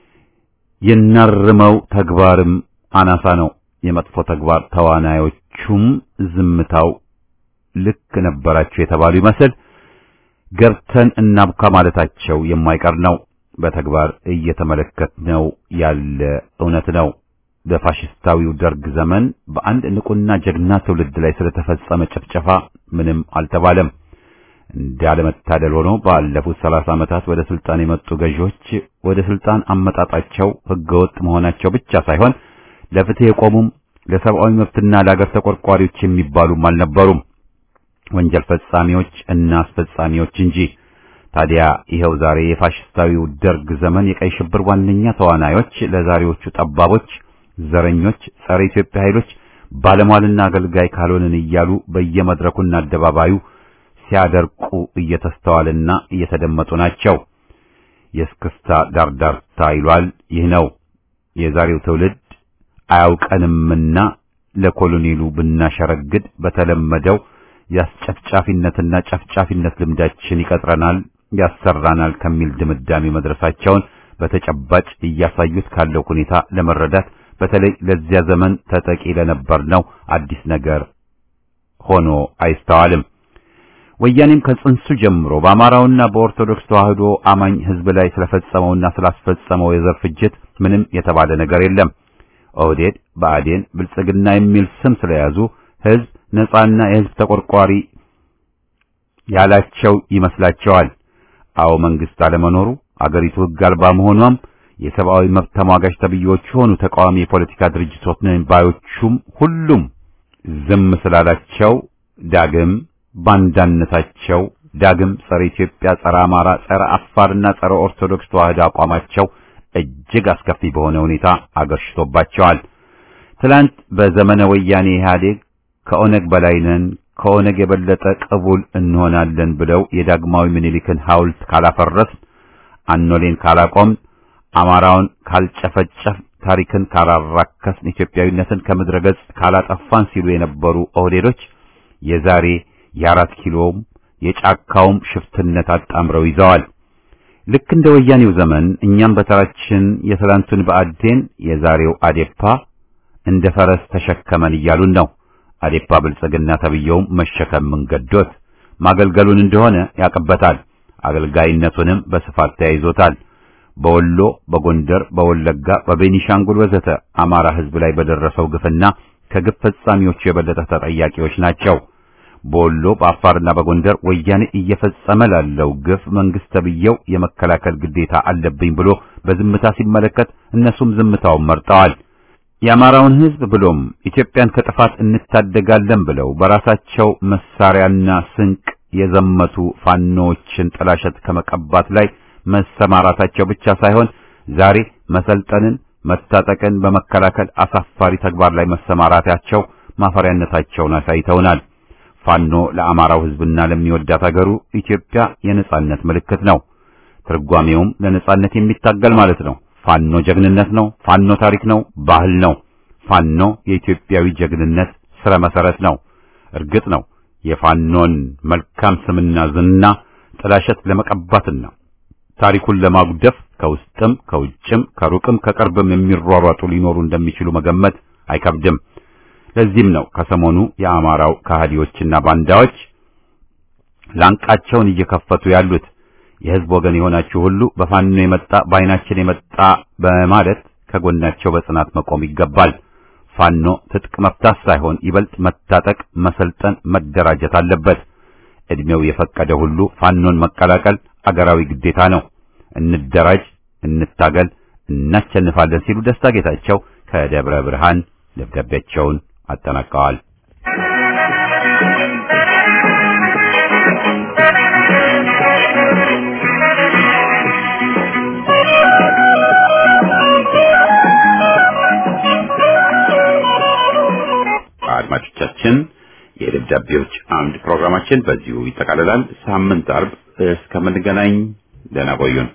የናርመው ተግባርም አናሳ ነው። የመጥፎ ተግባር ተዋናዮቹም ዝምታው ልክ ነበራቸው የተባሉ ይመስል ገብተን እናብካ ማለታቸው የማይቀር ነው። በተግባር እየተመለከትነው ያለ እውነት ነው። በፋሽስታዊው ደርግ ዘመን በአንድ ንቁና ጀግና ትውልድ ላይ ስለተፈጸመ ጭፍጨፋ ምንም አልተባለም። እንዳለመታደል ሆኖ ባለፉት ሰላሳ ዓመታት ወደ ስልጣን የመጡ ገዢዎች ወደ ስልጣን አመጣጣቸው ህገወጥ መሆናቸው ብቻ ሳይሆን ለፍትህ የቆሙም ለሰብአዊ መብትና ለአገር ተቆርቋሪዎች የሚባሉም አልነበሩም። ወንጀል ፈጻሚዎች እና አስፈጻሚዎች እንጂ። ታዲያ ይኸው ዛሬ የፋሽስታዊው ደርግ ዘመን የቀይ ሽብር ዋነኛ ተዋናዮች ለዛሬዎቹ ጠባቦች፣ ዘረኞች፣ ጸረ ኢትዮጵያ ኃይሎች ባለሟልና አገልጋይ ካልሆንን እያሉ በየመድረኩና አደባባዩ ሲያደርቁ እየተስተዋልና እየተደመጡ ናቸው። የእስክስታ ዳርዳርታ ይሏል። ይህ ነው የዛሬው ትውልድ አያውቀንምና ለኮሎኔሉ ብናሸረግድ በተለመደው የአስጨፍጫፊነትና ጨፍጫፊነት ልምዳችን ይቀጥረናል፣ ያሰራናል ከሚል ድምዳሜ መድረሳቸውን በተጨባጭ እያሳዩት ካለው ሁኔታ ለመረዳት በተለይ ለዚያ ዘመን ተጠቂ ለነበር ነው አዲስ ነገር ሆኖ አይስተዋልም። ወያኔም ከጽንሱ ጀምሮ በአማራውና በኦርቶዶክስ ተዋህዶ አማኝ ሕዝብ ላይ ስለፈጸመውና ስላስፈጸመው የዘር ፍጅት ምንም የተባለ ነገር የለም። ኦህዴድ፣ ብአዴን፣ ብልጽግና የሚል ስም ስለያዙ ሕዝብ ነጻና የሕዝብ ተቆርቋሪ ያላቸው ይመስላቸዋል። አዎ መንግስት አለመኖሩ አገሪቱ ሕግ አልባ መሆኗም የሰብአዊ መብት ተሟጋች ተብዬዎቹ ሆኑ ተቃዋሚ የፖለቲካ ድርጅቶች ነን ባዮቹም ሁሉም ዝም ስላላቸው ዳግም ባንዳነታቸው ዳግም ጸረ ኢትዮጵያ፣ ጸረ አማራ፣ ጸረ አፋርና ጸረ ኦርቶዶክስ ተዋህዶ አቋማቸው እጅግ አስከፊ በሆነ ሁኔታ አገርሽቶባቸዋል። ትላንት በዘመነ ወያኔ ኢህአዴግ ከኦነግ በላይ ነን ከኦነግ የበለጠ ቅቡል እንሆናለን ብለው የዳግማዊ ምኒልክን ሐውልት ካላፈረስ አኖሌን ካላቆም አማራውን ካልጨፈጨፍ ታሪክን ካላራከስን ኢትዮጵያዊነትን ከምድረ ገጽ ካላጠፋን ሲሉ የነበሩ ኦህዴዶች የዛሬ የአራት ኪሎም የጫካውም ሽፍትነት አጣምረው ይዘዋል። ልክ እንደ ወያኔው ዘመን እኛም በተራችን የትላንቱን ብአዴን የዛሬው አዴፓ እንደ ፈረስ ተሸከመን እያሉን ነው። አዴፓ ብልጽግና ተብየውም መሸከም መንገዶት ማገልገሉን እንደሆነ ያቀበታል። አገልጋይነቱንም በስፋት ተያይዞታል። በወሎ፣ በጎንደር፣ በወለጋ፣ በቤኒሻንጉል ወዘተ አማራ ሕዝብ ላይ በደረሰው ግፍና ከግፍ ፈጻሚዎቹ የበለጠ ተጠያቂዎች ናቸው። በወሎ በአፋርና በጎንደር ወያኔ እየፈጸመ ላለው ግፍ መንግስት ተብየው የመከላከል ግዴታ አለብኝ ብሎ በዝምታ ሲመለከት እነሱም ዝምታውን መርጠዋል። የአማራውን ሕዝብ ብሎም ኢትዮጵያን ከጥፋት እንታደጋለን ብለው በራሳቸው መሳሪያና ስንቅ የዘመቱ ፋኖዎችን ጥላሸት ከመቀባት ላይ መሰማራታቸው ብቻ ሳይሆን ዛሬ መሰልጠንን፣ መታጠቅን በመከላከል አሳፋሪ ተግባር ላይ መሰማራታቸው ማፈሪያነታቸውን አሳይተውናል። ፋኖ ለአማራው ሕዝብና ለሚወዳት አገሩ ኢትዮጵያ የነጻነት ምልክት ነው። ትርጓሜውም ለነጻነት የሚታገል ማለት ነው። ፋኖ ጀግንነት ነው። ፋኖ ታሪክ ነው፣ ባህል ነው። ፋኖ የኢትዮጵያዊ ጀግንነት ስረ መሰረት ነው። እርግጥ ነው የፋኖን መልካም ስምና ዝና ጥላሸት ለመቀባትና ታሪኩን ለማጉደፍ ከውስጥም ከውጭም ከሩቅም ከቅርብም የሚሯሯጡ ሊኖሩ እንደሚችሉ መገመት አይከብድም። ለዚህም ነው ከሰሞኑ የአማራው ከሃዲዎችና ባንዳዎች ላንቃቸውን እየከፈቱ ያሉት። የህዝብ ወገን የሆናችሁ ሁሉ በፋኖ የመጣ በዓይናችን የመጣ በማለት ከጎናቸው በጽናት መቆም ይገባል። ፋኖ ትጥቅ መፍታት ሳይሆን ይበልጥ መታጠቅ፣ መሰልጠን፣ መደራጀት አለበት። እድሜው የፈቀደ ሁሉ ፋኖን መቀላቀል አገራዊ ግዴታ ነው። እንደራጅ፣ እንታገል፣ እናሸንፋለን ሲሉ ደስታ ጌታቸው ከደብረ ብርሃን ደብዳቤያቸውን አጠናቀዋል። አድማጮቻችን የደብዳቤዎች አምድ ፕሮግራማችን በዚሁ ይጠቃልላል። ሳምንት አርብ እስከምንገናኝ ደህና ቆዩን።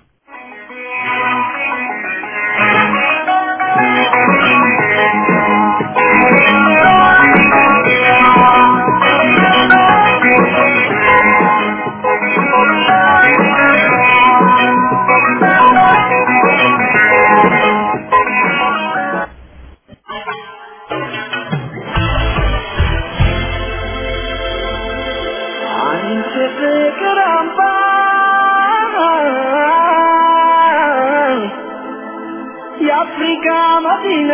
አንቺ ፍቅር አምባ የአፍሪካ መዲና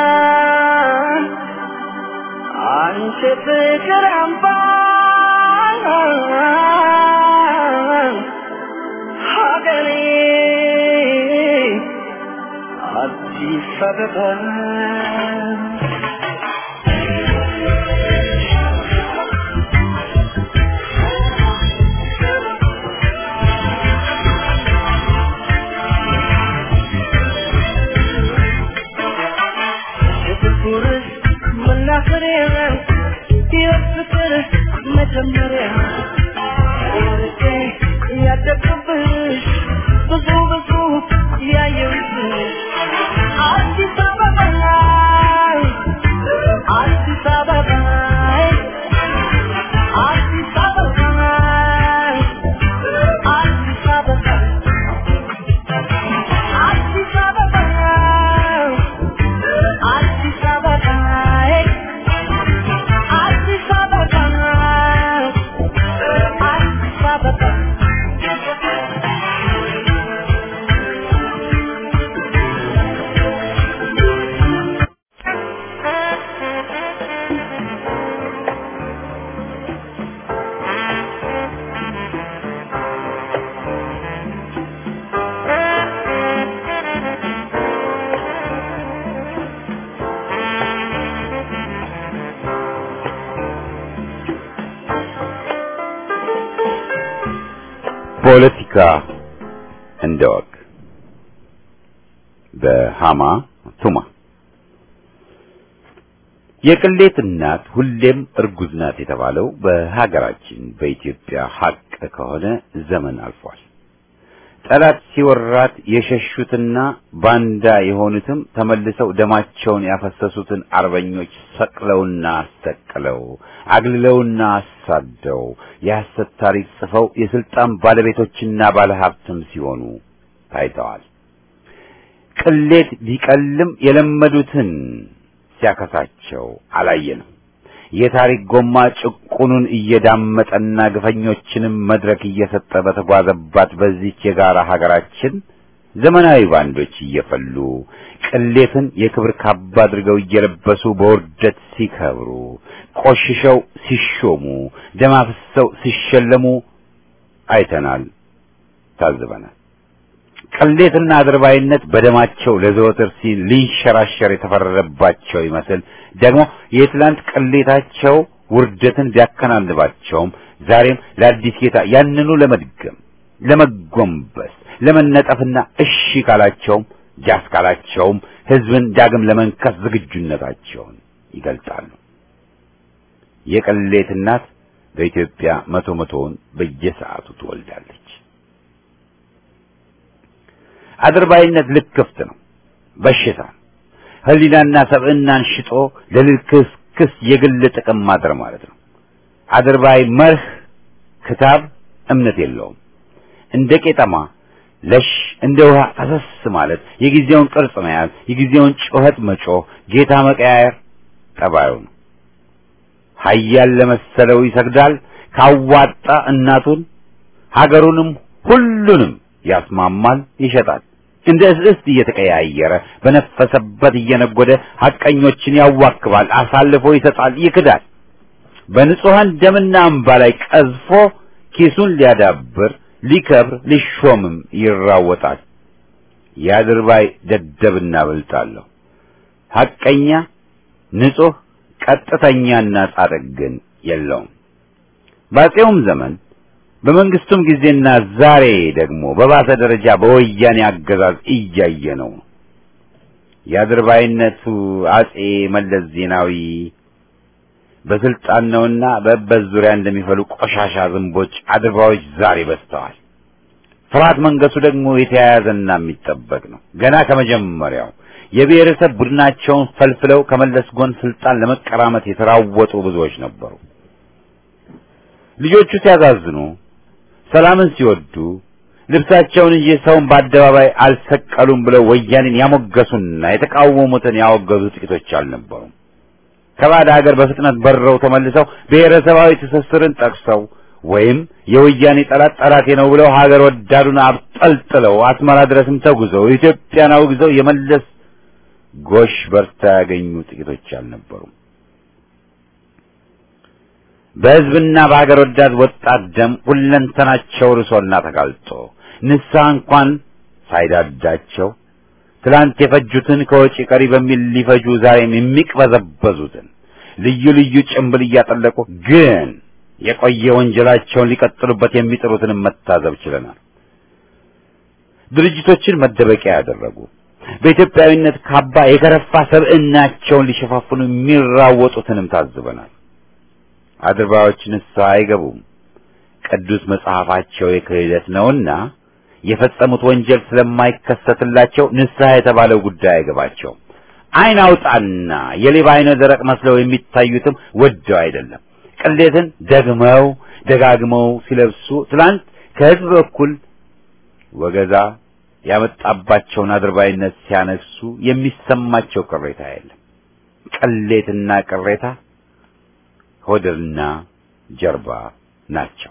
አንቺ ፍቅር አምባ ሀገሬ አዲስ አበባ የፍቅር መናኸሪያ የፍቅር መጀመሪያ ወርጄ ያደግኩብሽ ብዙ ብዙ ያየሁብሽ አዲስ አበባ አዲስ አበባ አዲስ አበባ አዲስ አበባ አዲስ አበባ አዲስ አበባ አዲስ አበባ አዲስ አበባ ፖለቲካ እንደ ወግ በሃማ ቱማ የቅሌት እናት ሁሌም እርጉዝ ናት የተባለው በሀገራችን በኢትዮጵያ ሀቅ ከሆነ ዘመን አልፏል። ጠላት ሲወራት የሸሹትና ባንዳ የሆኑትም ተመልሰው ደማቸውን ያፈሰሱትን አርበኞች ሰቅለውና አሰቅለው አግልለውና አሳደው የሐሰት ታሪክ ጽፈው የስልጣን ባለቤቶችና ባለሀብትም ሲሆኑ ታይተዋል። ቅሌት ቢቀልም የለመዱትን ሲያከሳቸው አላየንም። የታሪክ ጎማ ጭቁኑን እየዳመጠና ግፈኞችንም መድረክ እየሰጠ በተጓዘባት በዚች የጋራ ሀገራችን ዘመናዊ ባንዶች እየፈሉ ቅሌትን የክብር ካባ አድርገው እየለበሱ በውርደት ሲከብሩ፣ ቆሽሸው ሲሾሙ፣ ደም አፍሰው ሲሸለሙ አይተናል፣ ታዝበናል። ቅሌትና አድርባይነት በደማቸው ለዘወትር ሲል ሊንሸራሸር የተፈረደባቸው ይመስል ደግሞ የትላንት ቅሌታቸው ውርደትን ቢያከናንባቸውም ዛሬም ለአዲስ ጌታ ያንኑ ለመድገም ለመጎንበስ ለመነጠፍና እሺ ካላቸውም ጃስ ካላቸውም ህዝብን ዳግም ለመንከስ ዝግጁነታቸውን ይገልጣሉ። የቅሌት እናት በኢትዮጵያ መቶ መቶውን በየሰዓቱ ትወልዳለች። አድርባይነት ልክፍት ነው፣ በሽታ ነው። ህሊናና ሰብዕናን ሽጦ ለልክስክስ የግል ጥቅም ማድር ማለት ነው። አድርባይ መርህ ክታብ እምነት የለውም። እንደ ቄጠማ ለሽ እንደ ውሃ ፈሰስ ማለት የጊዜውን ቅርጽ መያዝ የጊዜውን ጩኸት መጮህ ጌታ መቀያየር ጠባዩ ነው። ኃያል ለመሰለው ይሰግዳል። ካዋጣ እናቱን ሀገሩንም ሁሉንም ያስማማል፣ ይሸጣል። እንደ እስስት እየተቀያየረ በነፈሰበት እየነጎደ ሐቀኞችን ያዋክባል፣ አሳልፎ ይሰጣል፣ ይክዳል። በንጹሐን ደምና እንባ ላይ ቀዝፎ ኪሱን ሊያዳብር ሊከብር ሊሾምም ይራወጣል። የአድርባይ ደደብና በልጣለሁ። ሐቀኛ ንጹሕ ቀጥተኛና ጻድቅ ግን የለውም። በአፄውም ዘመን በመንግስቱም ጊዜና ዛሬ ደግሞ በባሰ ደረጃ በወያኔ አገዛዝ እያየ ነው። የአድርባይነቱ አፄ መለስ ዜናዊ በስልጣን ነውና በእበት ዙሪያ እንደሚፈሉ ቆሻሻ ዝንቦች አድርባዮች ዛሬ በዝተዋል። ፍርሃት መንገሱ ደግሞ የተያያዘና የሚጠበቅ ነው። ገና ከመጀመሪያው የብሔረሰብ ቡድናቸውን ፈልፍለው ከመለስ ጎን ስልጣን ለመቀራመት የተራወጡ ብዙዎች ነበሩ። ልጆቹ ሲያዛዝኑ፣ ሰላምን ሲወዱ፣ ልብሳቸውን እንጂ ሰውን በአደባባይ አልሰቀሉም ብለው ወያኔን ያሞገሱና የተቃወሙትን ያወገዙ ጥቂቶች አልነበሩም። ከባዕድ ሀገር በፍጥነት በረው ተመልሰው ብሔረሰባዊ ትስስርን ጠቅሰው ወይም የወያኔ ጠላት ጠላቴ ነው ብለው ሀገር ወዳዱን አብጠልጥለው አስመራ ድረስም ተጉዘው ኢትዮጵያን አውግዘው የመለስ ጎሽ በርታ ያገኙ ጥቂቶች አልነበሩም። በሕዝብና በሀገር ወዳድ ወጣት ደም ሁለንተናቸው ርሶና ተጋልጦ ንስሐ እንኳን ሳይዳዳቸው ትላንት የፈጁትን ከወጪ ቀሪ በሚል ሊፈጁ ዛሬም የሚቅበዘበዙትን ልዩ ልዩ ጭንብል እያጠለቁ ግን የቆየ ወንጀላቸውን ሊቀጥሉበት የሚጥሩትንም መታዘብ ችለናል። ድርጅቶችን መደበቂያ ያደረጉ በኢትዮጵያዊነት ካባ የከረፋ ሰብዕናቸውን ሊሸፋፍኑ የሚራወጡትንም ታዝበናል። አድርባዮች ንስሐ አይገቡም። ቅዱስ መጽሐፋቸው የክህደት ነውና የፈጸሙት ወንጀል ስለማይከሰትላቸው ንስሐ የተባለው ጉዳይ አይገባቸውም። ዓይን አውጣና የሌባ ዓይነ ደረቅ መስለው የሚታዩትም ወደው አይደለም። ቅሌትን ደግመው ደጋግመው ሲለብሱ ትላንት ከሕዝብ በኩል ወገዛ ያመጣባቸውን አድርባይነት ሲያነሱ የሚሰማቸው ቅሬታ የለም። ቅሌትና ቅሬታ ሆድና ጀርባ ናቸው።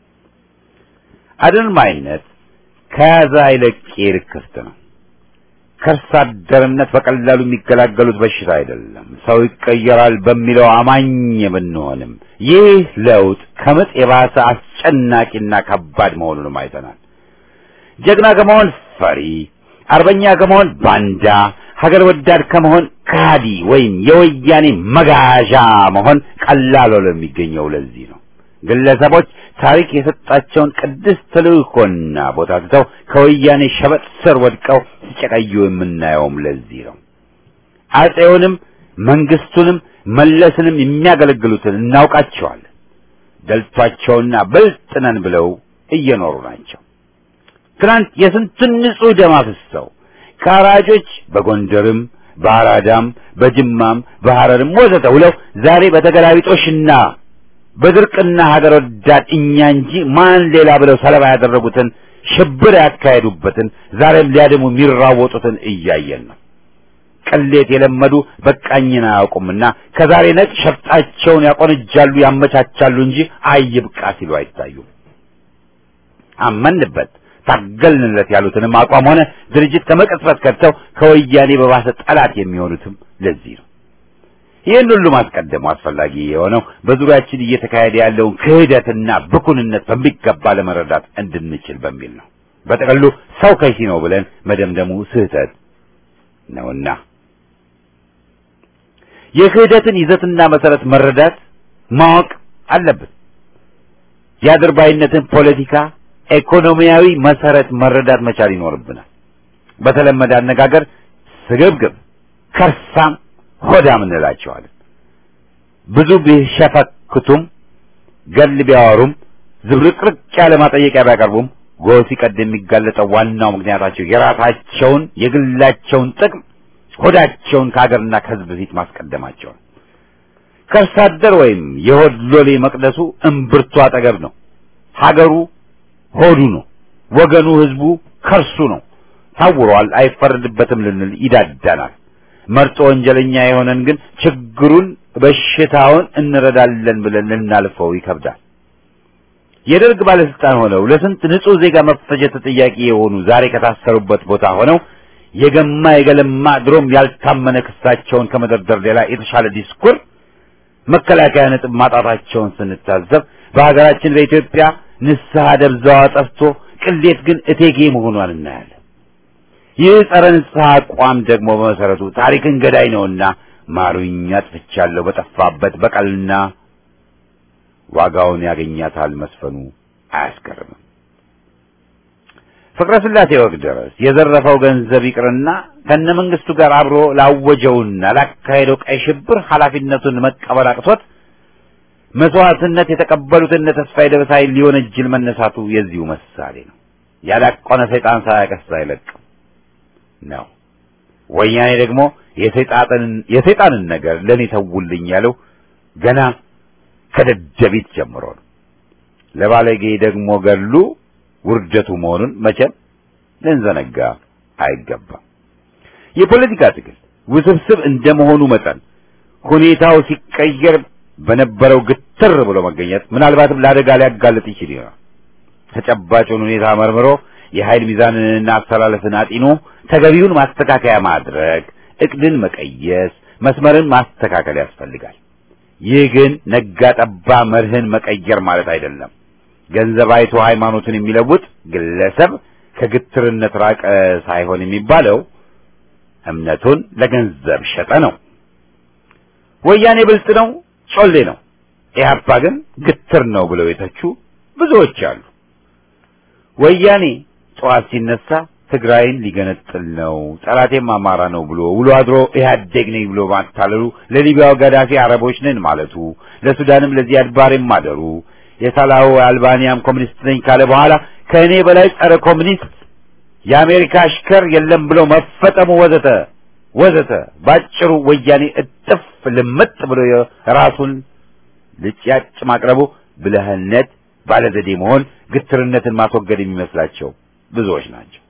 አድርባይነት ከያዘ አይለቅ ክፍት ነው። ከርስ አደርነት በቀላሉ የሚገላገሉት በሽታ አይደለም። ሰው ይቀየራል በሚለው አማኝ ብንሆንም ይህ ለውጥ ከምጥ የባሰ አስጨናቂና ከባድ መሆኑንም አይተናል። ጀግና ከመሆን ፈሪ፣ አርበኛ ከመሆን ባንዳ፣ ሀገር ወዳድ ከመሆን ካዲ ወይም የወያኔ መጋዣ መሆን ቀላል ሆኖ የሚገኘው ለዚህ ነው። ግለሰቦች ታሪክ የሰጣቸውን ቅድስት ተልእኮና ቦታ ትተው ከወያኔ ሸበጥ ስር ወድቀው ሲጨቀዩ የምናየውም ለዚህ ነው። አፄውንም መንግስቱንም መለስንም የሚያገለግሉትን እናውቃቸዋለን። ደልቷቸውና ብልጥ ነን ብለው እየኖሩ ናቸው። ትናንት የስንቱን ንጹሕ ደም አፍስሰው ከአራጆች በጎንደርም በአራዳም በጅማም በሐረርም ወዘተ ውለው ዛሬ በተገላቢጦሽና በድርቅና ሀገር ወዳድ እኛ እንጂ ማን ሌላ ብለው ሰለባ ያደረጉትን ሽብር ያካሄዱበትን ዛሬም ሊያድሙ የሚራወጡትን እያየን ነው። ቅሌት የለመዱ በቃኝን አያውቁምና ከዛሬ ነጭ ሸፍጣቸውን ያቆነጃሉ፣ ያመቻቻሉ እንጂ አይብቃ ሲሉ አይታዩም። አመንበት ታገልንለት ያሉትንም አቋም ሆነ ድርጅት ከመቀጽበት ከተው ከወያኔ በባሰ ጠላት የሚሆኑትም ለዚህ ነው። ይህን ሁሉ ማስቀደሙ አስፈላጊ የሆነው በዙሪያችን እየተካሄደ ያለውን ክህደትና ብኩንነት በሚገባ ለመረዳት እንድንችል በሚል ነው። በጥቅሉ ሰው ከይሲ ነው ብለን መደምደሙ ስህተት ነውና የክህደትን ይዘትና መሰረት መረዳት ማወቅ አለብን። የአድርባይነትን ፖለቲካ ኢኮኖሚያዊ መሰረት መረዳት መቻል ይኖርብናል። በተለመደ አነጋገር ስግብግብ፣ ከርሳም፣ ሆዳም እንላቸዋለን። ብዙ ቢሸፈክቱም ገል ቢያወሩም ዝብርቅርቅ ያለ ማጠየቂያ ቢያቀርቡም ጎህ ሲቀድ የሚጋለጠው ዋናው ምክንያታቸው የራሳቸውን የግላቸውን ጥቅም ሆዳቸውን ከሀገርና ከሕዝብ ፊት ማስቀደማቸው ነው። ከርሳ አደር ወይም የሆድ ሎሌ መቅደሱ እምብርቱ አጠገብ ነው። ሀገሩ ሆዱ ነው። ወገኑ ሕዝቡ ከርሱ ነው። ታውሯል፣ አይፈረድበትም ልንል ይዳዳናል። መርጦ ወንጀለኛ የሆነን ግን ችግሩን በሽታውን እንረዳለን ብለን ልናልፈው ይከብዳል። የደርግ ባለስልጣን ሆነው ለስንት ንጹህ ዜጋ መፈጀት ተጠያቂ የሆኑ ዛሬ ከታሰሩበት ቦታ ሆነው የገማ የገለማ ድሮም ያልታመነ ክሳቸውን ከመደርደር ሌላ የተሻለ ዲስኩር መከላከያ ነጥብ ማጣታቸውን ስንታዘብ በሀገራችን በኢትዮጵያ ንስሐ ደብዛዋ ጠፍቶ ቅሌት ግን እቴጌ መሆኗን እናያለን። ይህ ጸረ ንስሐ አቋም ደግሞ በመሰረቱ ታሪክን ገዳይ ነውና ማሩኝ አጥፍቻለሁ በጠፋበት በቀልና ዋጋውን ያገኛታል መስፈኑ አያስገርምም። ፍቅረ ስላሴ ወግ ድረስ የዘረፈው ገንዘብ ይቅርና ከነ መንግስቱ ጋር አብሮ ላወጀውና ላካሄደው ቀይ ሽብር ኃላፊነቱን መቀበል አቅቶት መስዋዕትነት የተቀበሉትን እነ ተስፋዬ ደበሳይን ሊወነጅል መነሳቱ የዚሁ ምሳሌ ነው። ያላቆነ ሰይጣን ሳያቀስ አይለቅም ነው። ወያኔ ደግሞ የሰይጣንን የሰይጣንን ነገር ለኔ ተውልኝ ያለው ገና ከደደቢት ጀምሮ ነው። ለባለጌ ደግሞ ገሉ ውርደቱ መሆኑን መቼም ልንዘነጋ አይገባም። የፖለቲካ ትግል ውስብስብ እንደመሆኑ መጠን ሁኔታው ሲቀየር በነበረው ግትር ብሎ መገኘት ምናልባትም ለአደጋ ሊያጋልጥ ይችል ይሆናል። ተጨባጩን ሁኔታ መርምሮ የኃይል ሚዛንንና አስተላለፍን አጢኖ ተገቢውን ማስተካከያ ማድረግ፣ እቅድን መቀየስ፣ መስመርን ማስተካከል ያስፈልጋል። ይህ ግን ነጋ ጠባ መርህን መቀየር ማለት አይደለም። ገንዘብ አይቶ ሃይማኖትን የሚለውጥ ግለሰብ ከግትርነት ራቀ ሳይሆን የሚባለው እምነቱን ለገንዘብ ሸጠ ነው። ወያኔ ብልጥ ነው፣ ጮሌ ነው። ኢህአፓ ግን ግትር ነው ብለው የተቹ ብዙዎች አሉ። ወያኔ ጠዋት ሲነሳ ትግራይን ሊገነጥል ነው፣ ጠላቴም አማራ ነው ብሎ ውሎ አድሮ ኢህአዴግ ነኝ ብሎ ማታለሉ፣ ለሊቢያው ጋዳፊ አረቦች ነን ማለቱ፣ ለሱዳንም ለዚያድ ባሬም ማደሩ፣ የሳላው አልባኒያም ኮሚኒስት ነኝ ካለ በኋላ ከእኔ በላይ ጸረ ኮሚኒስት የአሜሪካ አሽከር የለም ብሎ መፈጠሙ ወዘተ ወዘተ ባጭሩ ወያኔ እጥፍ ልምጥ ብሎ ራሱን ልጭያጭ ማቅረቡ ብልህነት፣ ባለዘዴ መሆን፣ ግትርነትን ማስወገድ የሚመስላቸው ብዙዎች ናቸው።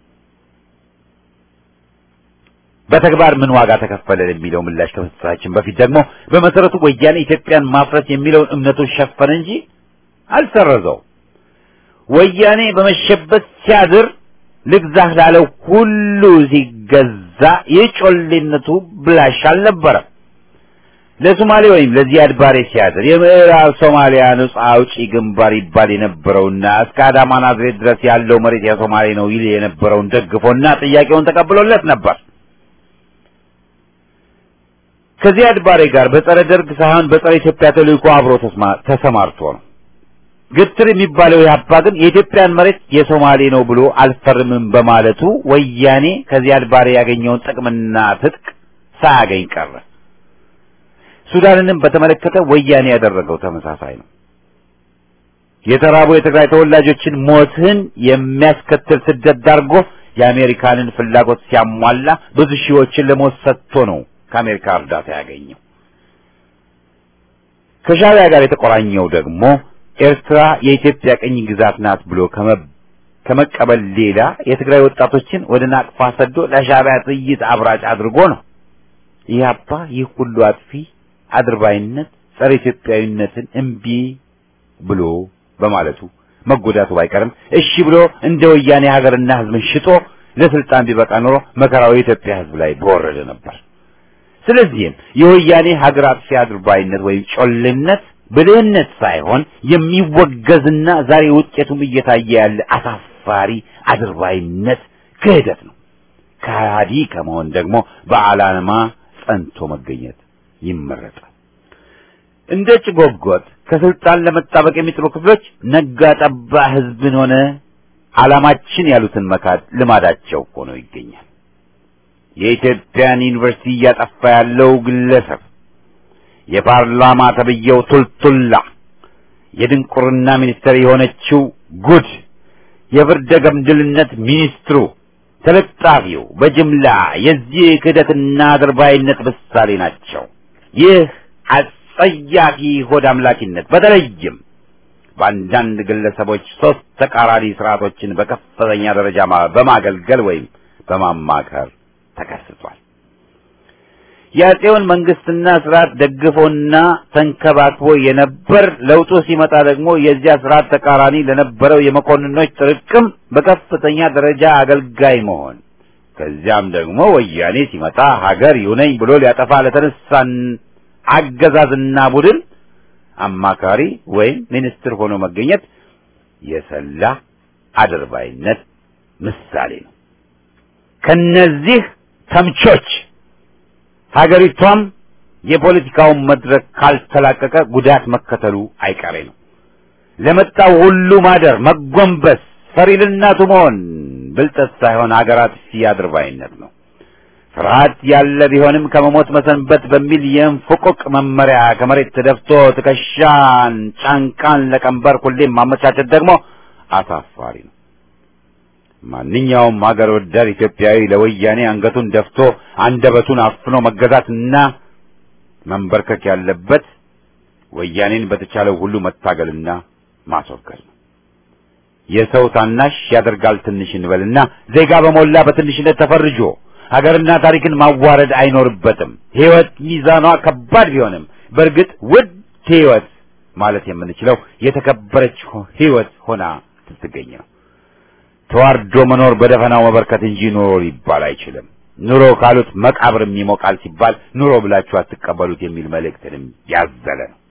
በተግባር ምን ዋጋ ተከፈለ የሚለው ምላሽ ከመስጠታችን በፊት ደግሞ በመሰረቱ ወያኔ ኢትዮጵያን ማፍረስ የሚለውን እምነቱን ሸፈነ እንጂ አልሰረዘው። ወያኔ በመሸበት ሲያድር ልግዛህ ላለው ሁሉ ሲገዛ የጮሌነቱ ብላሽ አልነበረም። ለሶማሌ ወይም ለዚያድ ባሬ ሲያድር የምዕራብ ሶማሊያ ነጻ አውጪ ግንባር ይባል የነበረውና እስከ አዳማ ናዝሬት ድረስ ያለው መሬት የሶማሌ ነው ይል የነበረውን ደግፎና ጥያቄውን ተቀብሎለት ነበር። ከዚያድ ባሬ ጋር በጸረ ደርግ ሳይሆን በጸረ ኢትዮጵያ ተልእኮ አብሮ ተሰማርቶ ነው። ግትር የሚባለው ኢህአፓ ግን የኢትዮጵያን መሬት የሶማሌ ነው ብሎ አልፈርምም በማለቱ ወያኔ ከዚያድ ባሬ ያገኘውን ጥቅምና ትጥቅ ሳያገኝ ቀረ። ሱዳንንም በተመለከተ ወያኔ ያደረገው ተመሳሳይ ነው። የተራቡ የትግራይ ተወላጆችን ሞትን የሚያስከትል ስደት ዳርጎ የአሜሪካንን ፍላጎት ሲያሟላ ብዙ ሺዎችን ለሞት ሰጥቶ ነው ከአሜሪካ እርዳታ ያገኘው። ከሻዕቢያ ጋር የተቆራኘው ደግሞ ኤርትራ የኢትዮጵያ ቅኝ ግዛት ናት ብሎ ከመቀበል ሌላ የትግራይ ወጣቶችን ወደ ናቅፋ ሰዶ ለሻዕቢያ ጥይት አብራጭ አድርጎ ነው ኢህአፓ ይህ ሁሉ አጥፊ አድርባይነት፣ ጸረ ኢትዮጵያዊነትን እምቢ ብሎ በማለቱ መጎዳቱ ባይቀርም እሺ ብሎ እንደ ወያኔ ሀገርና ሕዝብን ሽጦ ለስልጣን ቢበቃ ኖሮ መከራው የኢትዮጵያ ሕዝብ ላይ በወረደ ነበር። ስለዚህም የወያኔ ሀገር አጥፊ አድርባይነት ወይም ጮልነት ብልህነት ሳይሆን የሚወገዝና ዛሬ ውጤቱም እየታየ ያለ አሳፋሪ አድርባይነት ክህደት ነው። ከሃዲ ከመሆን ደግሞ በዓላማ ጸንቶ መገኘት ይመረጣል። እንደ ጭጎጎት ከስልጣን ለመጣበቅ የሚጥሩ ክፍሎች ነጋ ጠባ ህዝብን ሆነ ዓላማችን ያሉትን መካድ ልማዳቸው ሆኖ ይገኛል። የኢትዮጵያን ዩኒቨርሲቲ እያጠፋ ያለው ግለሰብ የፓርላማ ተብዬው ቱልቱላ የድንቁርና ሚኒስትር የሆነችው ጉድ የፍርደ ገምድልነት ሚኒስትሩ ተለጣፊው በጅምላ የዚህ ክህደትና አድርባይነት ምሳሌ ናቸው። ይህ አጸያፊ ሆድ አምላኪነት በተለይም በአንዳንድ ግለሰቦች ሶስት ተቃራኒ ስርዓቶችን በከፍተኛ ደረጃ በማገልገል ወይም በማማከር ተከስቷል። የአፄውን መንግስትና ስርዓት ደግፎና ተንከባክቦ የነበር ለውጡ ሲመጣ ደግሞ የዚያ ስርዓት ተቃራኒ ለነበረው የመኮንኖች ጥርቅም በከፍተኛ ደረጃ አገልጋይ መሆን ከዚያም ደግሞ ወያኔ ሲመጣ ሀገር ይሁነኝ ብሎ ሊያጠፋ ለተነሳን አገዛዝና ቡድን አማካሪ ወይም ሚኒስትር ሆኖ መገኘት የሰላ አድርባይነት ምሳሌ ነው። ከነዚህ ተምቾች ሀገሪቷም የፖለቲካውን መድረክ ካልተላቀቀ ጉዳት መከተሉ አይቀሬ ነው። ለመጣው ሁሉ ማደር፣ መጎንበስ፣ ፈሪ ለእናቱ መሆን ብልጠት ሳይሆን ሀገር አጥፊ አድርባይነት ነው። ፍርሃት ያለ ቢሆንም ከመሞት መሰንበት በሚል የእንፍቁቅ መመሪያ ከመሬት ተደፍቶ ትከሻን ጫንቃን ለቀንበር ሁሌም ማመቻቸት ደግሞ አሳፋሪ ነው። ማንኛውም ሀገር ወዳድ ኢትዮጵያዊ ለወያኔ አንገቱን ደፍቶ አንደበቱን አፍኖ መገዛትና መንበርከክ ያለበት ወያኔን በተቻለው ሁሉ መታገልና ማስወገድ ነው። የሰው ታናሽ ያደርጋል ትንሽ እንበልና ዜጋ በሞላ በትንሽነት ተፈርጆ ሀገርና ታሪክን ማዋረድ አይኖርበትም። ሕይወት ሚዛኗ ከባድ ቢሆንም በእርግጥ ውድ ሕይወት ማለት የምንችለው የተከበረች ሕይወት ሆና ስትገኝ ነው። ተዋርዶ መኖር በደፈናው መበርከት እንጂ ኑሮ ሊባል አይችልም። ኑሮ ካሉት መቃብርም ይሞቃል ሲባል ኑሮ ብላችሁ አትቀበሉት የሚል መልእክትንም ያዘለ ነው።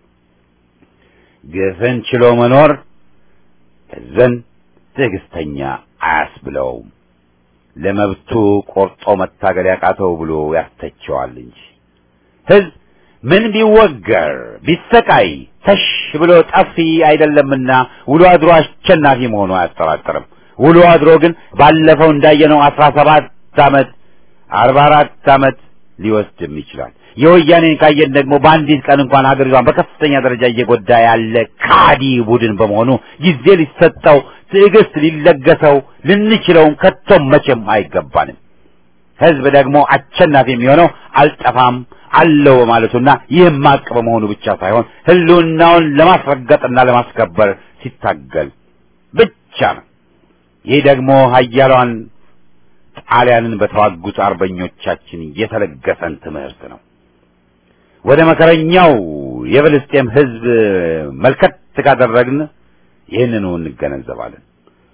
ግፍን ችሎ መኖር ሕዝብን ትዕግስተኛ አያስብለውም። ለመብቱ ቆርጦ መታገል ያቃተው ብሎ ያስተቸዋል እንጂ ሕዝብ ምን ቢወገር ቢሰቃይ ተሽ ብሎ ጠፊ አይደለምና ውሎ አድሮ አሸናፊ መሆኑ አያጠራጥርም። ውሎ አድሮ ግን ባለፈው እንዳየነው አስራ ሰባት ዓመት አርባ አራት ዓመት ሊወስድም ይችላል። የወያኔን ካየን ደግሞ በአንዲት ቀን እንኳን ሀገሪቷን በከፍተኛ ደረጃ እየጎዳ ያለ ካዲ ቡድን በመሆኑ ጊዜ ሊሰጠው ትዕግስት ሊለገሰው ልንችለውም ከቶም መቼም አይገባንም። ሕዝብ ደግሞ አሸናፊ የሚሆነው አልጠፋም አለው በማለቱና ይህም ማቅ በመሆኑ ብቻ ሳይሆን ሕልውናውን ለማስረገጥና ለማስከበር ሲታገል ብቻ ነው። ይህ ደግሞ ኃያሏን ጣሊያንን በተዋጉት አርበኞቻችን የተለገሰን ትምህርት ነው። ወደ መከረኛው የፍልስጤም ሕዝብ መልከት ካደረግን ይህንኑ እንገነዘባለን።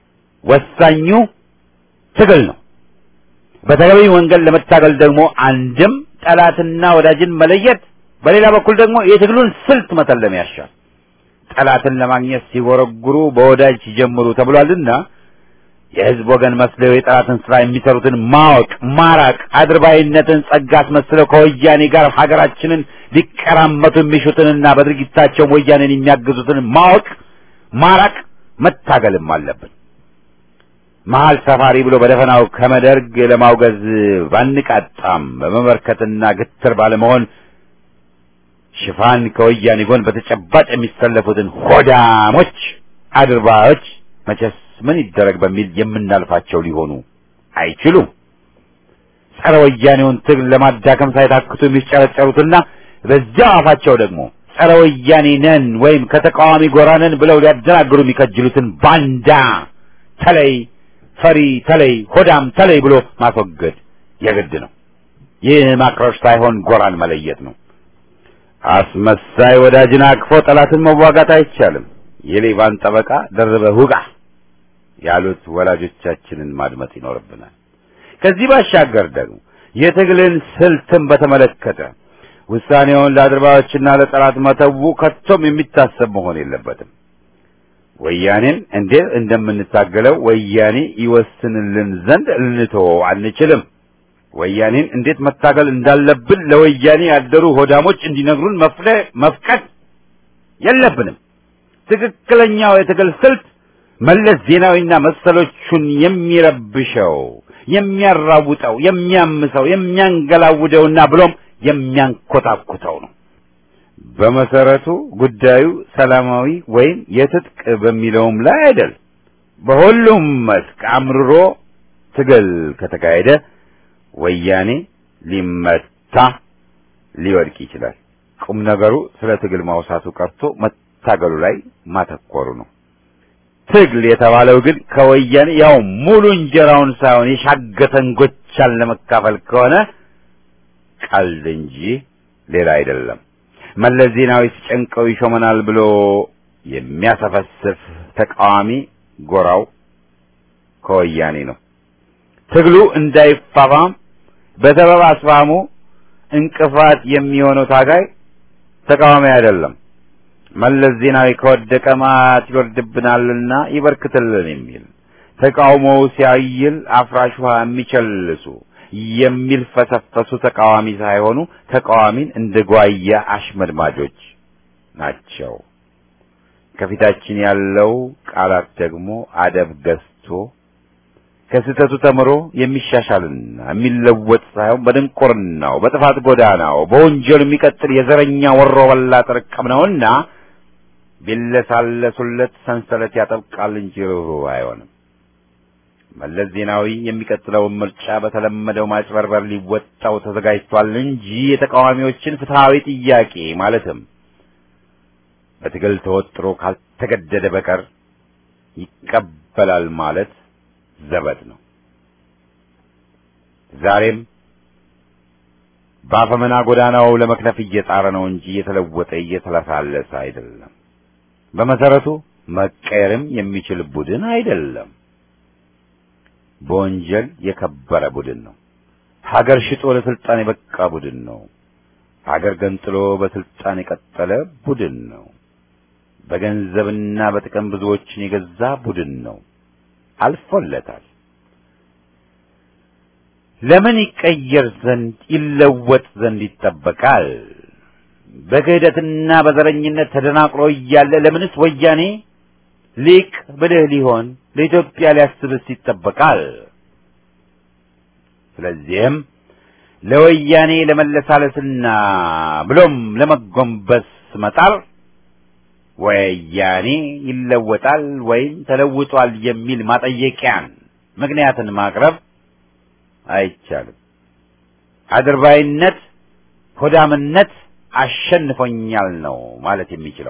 ወሳኙ ትግል ነው። በተገቢ መንገድ ለመታገል ደግሞ አንድም ጠላትና ወዳጅን መለየት፣ በሌላ በኩል ደግሞ የትግሉን ስልት መተለም ያሻል። ጠላትን ለማግኘት ሲጎረጉሩ በወዳጅ ሲጀምሩ ተብሏልና የሕዝብ ወገን መስለው የጠላትን ስራ የሚሰሩትን ማወቅ፣ ማራቅ፣ አድርባይነትን ጸጋ አስመስለው ከወያኔ ጋር ሀገራችንን ሊቀራመቱ የሚሹትንና በድርጊታቸውም ወያኔን የሚያግዙትን ማወቅ፣ ማራቅ፣ መታገልም አለብን። መሀል ሰፋሪ ብሎ በደፈናው ከመደርግ ለማውገዝ ባንቃጣም በመመርከትና ግትር ባለመሆን ሽፋን ከወያኔ ጎን በተጨባጭ የሚሰለፉትን ሆዳሞች፣ አድርባዮች መቼስ ምን ይደረግ በሚል የምናልፋቸው ሊሆኑ አይችሉም። ጸረ ወያኔውን ትግል ለማዳከም ሳይታክቱ የሚጨረጨሩትና በዚያው አፋቸው ደግሞ ጸረ ወያኔ ነን ወይም ከተቃዋሚ ጎራ ነን ብለው ሊያደናግሩ የሚከጅሉትን ባንዳ ተለይ፣ ፈሪ ተለይ፣ ሆዳም ተለይ ብሎ ማስወገድ የግድ ነው። ይህ ማክረር ሳይሆን ጎራን መለየት ነው። አስመሳይ ወዳጅን አቅፎ ጠላትን መዋጋት አይቻልም። የሌባን ጠበቃ ደርበህ ውጋ ያሉት ወላጆቻችንን ማድመጥ ይኖርብናል። ከዚህ ባሻገር ደግሞ የትግልን ስልትን በተመለከተ ውሳኔውን ለአድርባዮችና ለጠላት መተው ከቶም የሚታሰብ መሆን የለበትም። ወያኔን እንዴት እንደምንታገለው ወያኔ ይወስንልን ዘንድ ልንተወው አንችልም። ወያኔን እንዴት መታገል እንዳለብን ለወያኔ ያደሩ ሆዳሞች እንዲነግሩን መፍቀድ የለብንም። ትክክለኛው የትግል ስልት መለስ ዜናዊና መሰሎቹን የሚረብሸው፣ የሚያራውጠው፣ የሚያምሰው፣ የሚያንገላውደውና ብሎም የሚያንኮታኩተው ነው። በመሰረቱ ጉዳዩ ሰላማዊ ወይም የትጥቅ በሚለውም ላይ አይደል። በሁሉም መስክ አምርሮ ትግል ከተካሄደ ወያኔ ሊመታ ሊወድቅ ይችላል። ቁም ነገሩ ስለ ትግል ማውሳቱ ቀርቶ መታገሉ ላይ ማተኮሩ ነው። ትግል የተባለው ግን ከወያኔ ያው ሙሉ እንጀራውን ሳይሆን የሻገተን ጎቻን ለመካፈል ከሆነ ቀልድ እንጂ ሌላ አይደለም። መለስ ዜናዊ ሲጨንቀው ይሾመናል ብሎ የሚያሰፈስፍ ተቃዋሚ ጎራው ከወያኔ ነው። ትግሉ እንዳይፋፋም በሰበብ አስፋሙ እንቅፋት የሚሆነው ታጋይ ተቃዋሚ አይደለም። መለስ ዜናዊ ከወደቀ ማት ይወርድብናልና ይበርክትልን የሚል ተቃውሞው ሲያይል አፍራሽ ውሃ የሚቸልሱ የሚልፈሰፈሱ ተቃዋሚ ሳይሆኑ ተቃዋሚን እንደ ጓያ አሽመድማጆች ናቸው። ከፊታችን ያለው ቃላት ደግሞ አደብ ገዝቶ ከስህተቱ ተምሮ የሚሻሻልና የሚለወጥ ሳይሆን በድንቁርናው በጥፋት ጎዳናው በወንጀል የሚቀጥል የዘረኛ ወሮ በላ ጥርቅም ነውና ቢለሳለሱለት ሰንሰለት ያጠብቃል እንጂ ርኅሩህ አይሆንም። መለስ ዜናዊ የሚቀጥለውን ምርጫ በተለመደው ማጭበርበር ሊወጣው ተዘጋጅቷል እንጂ የተቃዋሚዎችን ፍትሐዊ ጥያቄ ማለትም በትግል ተወጥሮ ካልተገደደ በቀር ይቀበላል ማለት ዘበት ነው። ዛሬም በአፈመና ጎዳናው ለመክነፍ እየጣረ ነው እንጂ እየተለወጠ እየተለሳለሰ አይደለም። በመሰረቱ መቀየርም የሚችል ቡድን አይደለም። በወንጀል የከበረ ቡድን ነው። ሀገር ሽጦ ለስልጣን የበቃ ቡድን ነው። ሀገር ገንጥሎ በስልጣን የቀጠለ ቡድን ነው። በገንዘብና በጥቅም ብዙዎችን የገዛ ቡድን ነው። አልፎለታል። ለምን ይቀየር ዘንድ ይለወጥ ዘንድ ይጠበቃል? በክህደትና በዘረኝነት ተደናቅሮ እያለ ለምንስ ወያኔ ሊቅ ብልህ ሊሆን ለኢትዮጵያ ሊያስብስ ይጠበቃል? ስለዚህም ለወያኔ ለመለሳለስና ብሎም ለመጎንበስ መጣር ወያኔ ይለወጣል ወይም ተለውጧል የሚል ማጠየቂያን ምክንያትን ማቅረብ አይቻልም። አድርባይነት፣ ሆዳምነት አሸንፎኛል ነው ማለት የሚችለው።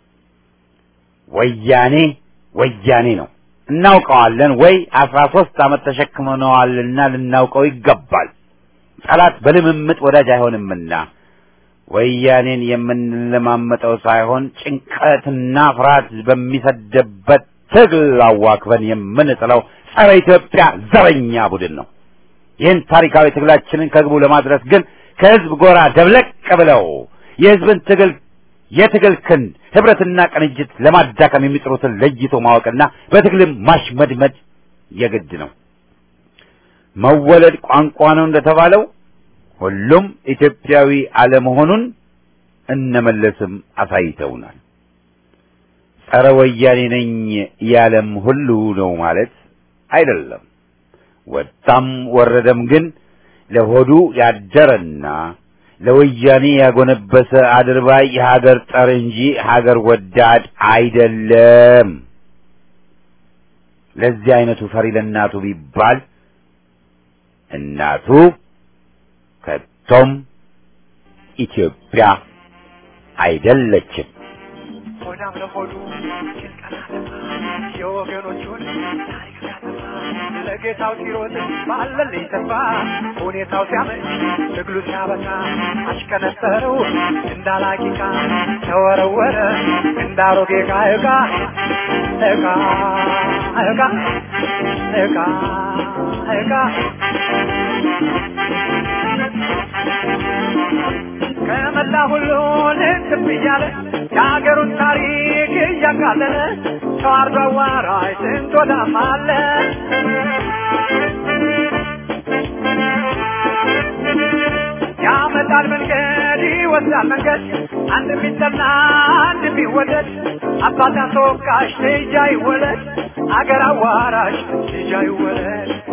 ወያኔ ወያኔ ነው እናውቀዋለን ወይ አስራ ሦስት ዓመት ተሸክመነዋልና ልናውቀው ይገባል። ጠላት በልምምጥ ወዳጅ አይሆንምና ወያኔን የምንለማመጠው ሳይሆን ጭንቀትና ፍርሃት በሚሰደበት ትግል አዋክበን የምንጥለው ጸረ ኢትዮጵያ ዘረኛ ቡድን ነው። ይህን ታሪካዊ ትግላችንን ከግቡ ለማድረስ ግን ከህዝብ ጎራ ደብለቅ ብለው የህዝብን ትግል የትግል ክንድ ህብረትና ቅንጅት ለማዳከም የሚጥሩትን ለይቶ ማወቅና በትግልም ማሽመድመድ የግድ ነው። መወለድ ቋንቋ ነው እንደተባለው ሁሉም ኢትዮጵያዊ አለመሆኑን እነመለስም አሳይተውናል። ጸረ ወያኔ ነኝ ያለም ሁሉ ነው ማለት አይደለም። ወጣም ወረደም ግን ለሆዱ ያደረና ለወያኔ ያጎነበሰ አድርባይ የሀገር ጠር እንጂ ሀገር ወዳድ አይደለም። ለዚህ አይነቱ ፈሪ ለእናቱ ቢባል እናቱ ከቶም ኢትዮጵያ አይደለችም። ሆዳም ለሆዱ ጭንቀና የወገኖቹን ታሪክ ሲያጠፋ ለጌታው ሲሮጥ ባለልኝ ተስፋ ሁኔታው ሲያመች ትግሉ ሲያበቃ አሽከነጠረው እንዳላቂቃ ተወረወረ እንዳሮጌ ዕቃ ዕቃ ዕቃ ዕቃ ዕቃ ዕቃ ከመላ ሁሉ ልትብ እያለ የሀገሩን ታሪክ እያቃለለ ተዋርዶ አዋራጅ ስንት ወዳም አለ ያመጣል መንገድ ይወስዳል መንገድ አንድ የሚጠላ አንድ የሚወደድ አባት አስወቃሽ ልጅ አይወለድ አገር አዋራሽ ልጅ አይወለድ